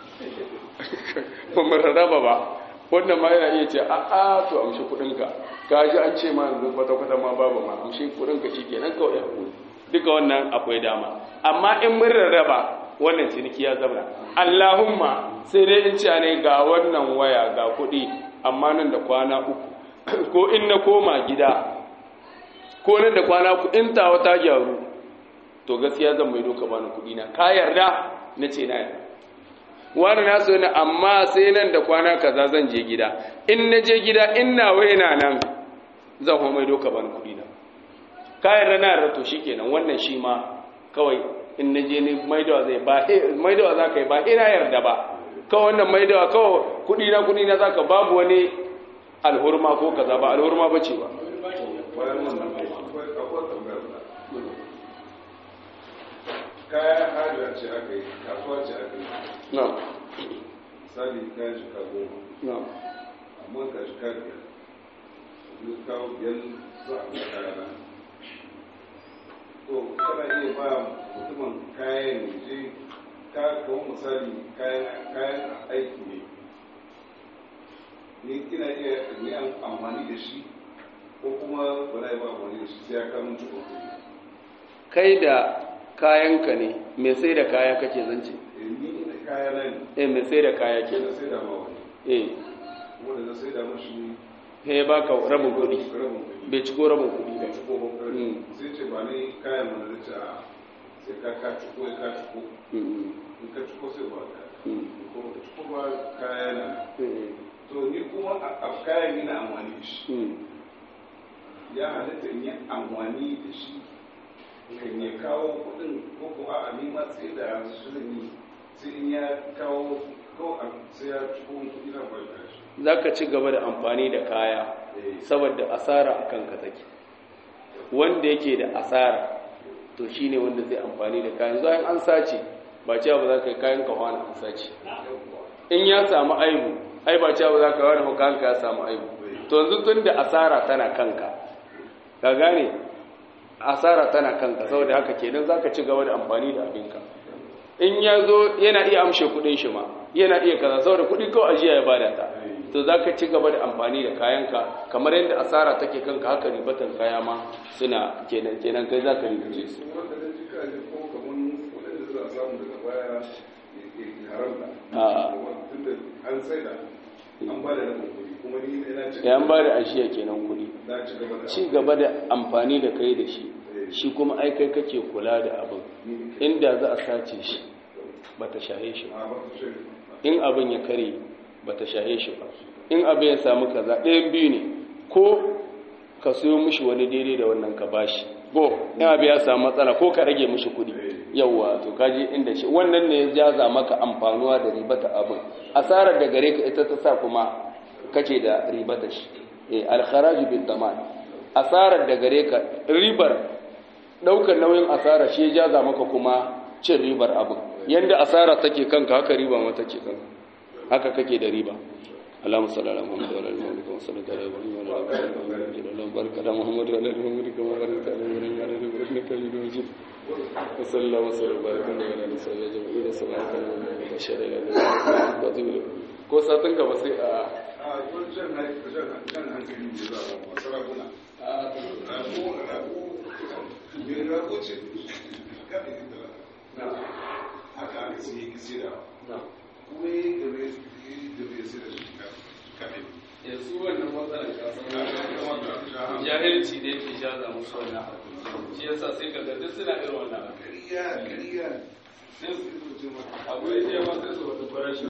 Speaker 1: ba mu rarraba ba wannan ma yana iya ce a a to amshi kuɗinka ka ji an ce ma yanzu kwata-kwata ma babu ma amshi kuɗinka shi kenan kawai ya duka wannan akwai dama amma in mun rarraba wannan ciniki ya zama Allahumma sai dai in ce ne ga wannan waya ga kuɗi amma nan da kwana uku ko in na koma gida ko nan da kwana uku in tawa ta gyaru to gaskiya zan mai doka bani kuɗi na ka yarda na ce na yarda wani na so na amma sai nan da kwana kaza zan je gida in na je gida in na waina nan zan kuma mai doka bani kuɗi na ka yarda na yarda to shikenan wannan shi ma kawai in na je ni maidawa zai ba maidawa za ka yi ba ina yarda ba kawai wannan maidawa kawai kudi na kudi na zaka babu wani alhurma ko kaza ba alhurma ba ce ba
Speaker 2: kayan hajjiyar ce aka yi kasuwa ce aka yi
Speaker 1: na
Speaker 2: misali kayan shika goma
Speaker 1: na
Speaker 2: amma ka shika biyar duk kawo biyar za a ga kayana to kana iya ba mutumin kayan je ka kawo misali kayan kayan aiki ne ni ina iya ni amfani da shi ko kuma ba na yi ba amfani da shi sai ya kawo cikin kuɗi
Speaker 1: kai da kayanka ne mai sai da kaya kake zance
Speaker 2: Eh, ni da kaya na ne
Speaker 1: eh mai sai da kaya ke
Speaker 2: ke na sai da ma wani
Speaker 1: eh
Speaker 2: wanda na sai da mashi
Speaker 1: he baka rabin kudi
Speaker 2: rabin kuɗi
Speaker 1: bai ciko rabin kudi ba
Speaker 2: bai ciko ba
Speaker 1: Mm.
Speaker 2: sai ce ba ni kayan mana da ce a sai ka ka ciko ya ka ciko
Speaker 1: Mm,
Speaker 2: in ka ciko sai ba ka
Speaker 1: mm,
Speaker 2: ko ka ciko ba kaya na
Speaker 1: mm,
Speaker 2: to ni kuma a a kayan ni na amfani da shi
Speaker 1: mm.
Speaker 2: ya halitta in yi amfani da shi kan ya kawo kuɗin ko ko a ni ma sai da su zan yi sai in ya kawo ko a sai ya ciko min kuɗi na ba shi
Speaker 1: za ka ci gaba da amfani da kaya
Speaker 2: Eh,
Speaker 1: saboda asara a kanka take wanda yake da asara to shine wanda zai amfani da kayan zuwa an sace ba cewa ba za ka yi kayan ka hana an sace in ya samu aibu ai ba cewa ba za ka wani hukanka ya samu aibu to yanzu tun da asara tana kanka ka gane asara tana kanka saboda haka kenan za ka ci gaba da amfani da abinka in ya zo yana iya amshe kudin shi ma yana iya kaza saboda kudi kawai ajiya ya bada ta to za ka ci gaba da amfani da kayanka kamar yadda asara take kanka haka ribatan kaya ma suna kenan kenan kai za ka ribace su
Speaker 2: wanda da jika ne ko kaman waɗanda za a samu daga baya ya haramta
Speaker 1: a
Speaker 2: tunda an sai da an ba da rabin kuɗi kuma ni ina ci
Speaker 1: yan ba da ashiya kenan kudi
Speaker 2: na ci gaba da
Speaker 1: ci gaba da amfani da kai da shi shi kuma ai kai kake kula da abin inda za a sace shi ba ta shahe shi ba
Speaker 2: a ba su shi
Speaker 1: in abin ya kare ba ta shahe shi ba in abin ya samu kaza ɗayan biyu ne ko ka siyo mishi wani daidai da wannan ka bashi go in abin ya samu matsala ko ka rage mishi kuɗi yawwa to kaji inda shi wannan ne ya jaza maka amfanuwa da ribata abin asarar da gare ka ita ta sa kuma kake da ribata shi eh alkharaju bil daman asarar da gare ka ribar daukar nauyin asara shi ya jaza maka kuma cin ribar abin yanda asara take kanka haka riba ma take kanka haka kake da riba اللهم صل على محمد وعلى ال محمد كما صليت على ابراهيم وعلى ال ابراهيم اللهم بارك على محمد وعلى ال محمد كما باركت على ابراهيم وعلى ال ابراهيم انك حميد مجيد وصلى الله وسلم وبارك على نبينا صلى الله عليه وسلم اشهد ان لا اله الا الله ko satin ka ba sai a
Speaker 2: a jan jan hankali ne za a ba sarakuna rago rago me rago ce kada ki tara na haka aka sai ki sira kuma yi gabe gabe sai da shi kada
Speaker 1: yanzu wannan matsalar kasan jahilci ne ke jaza musu wannan abu shi yasa sai ka ga duk suna irin wannan abu
Speaker 2: kariya kariya sai su ce maka
Speaker 1: abu ya ce ma sai su wata farashi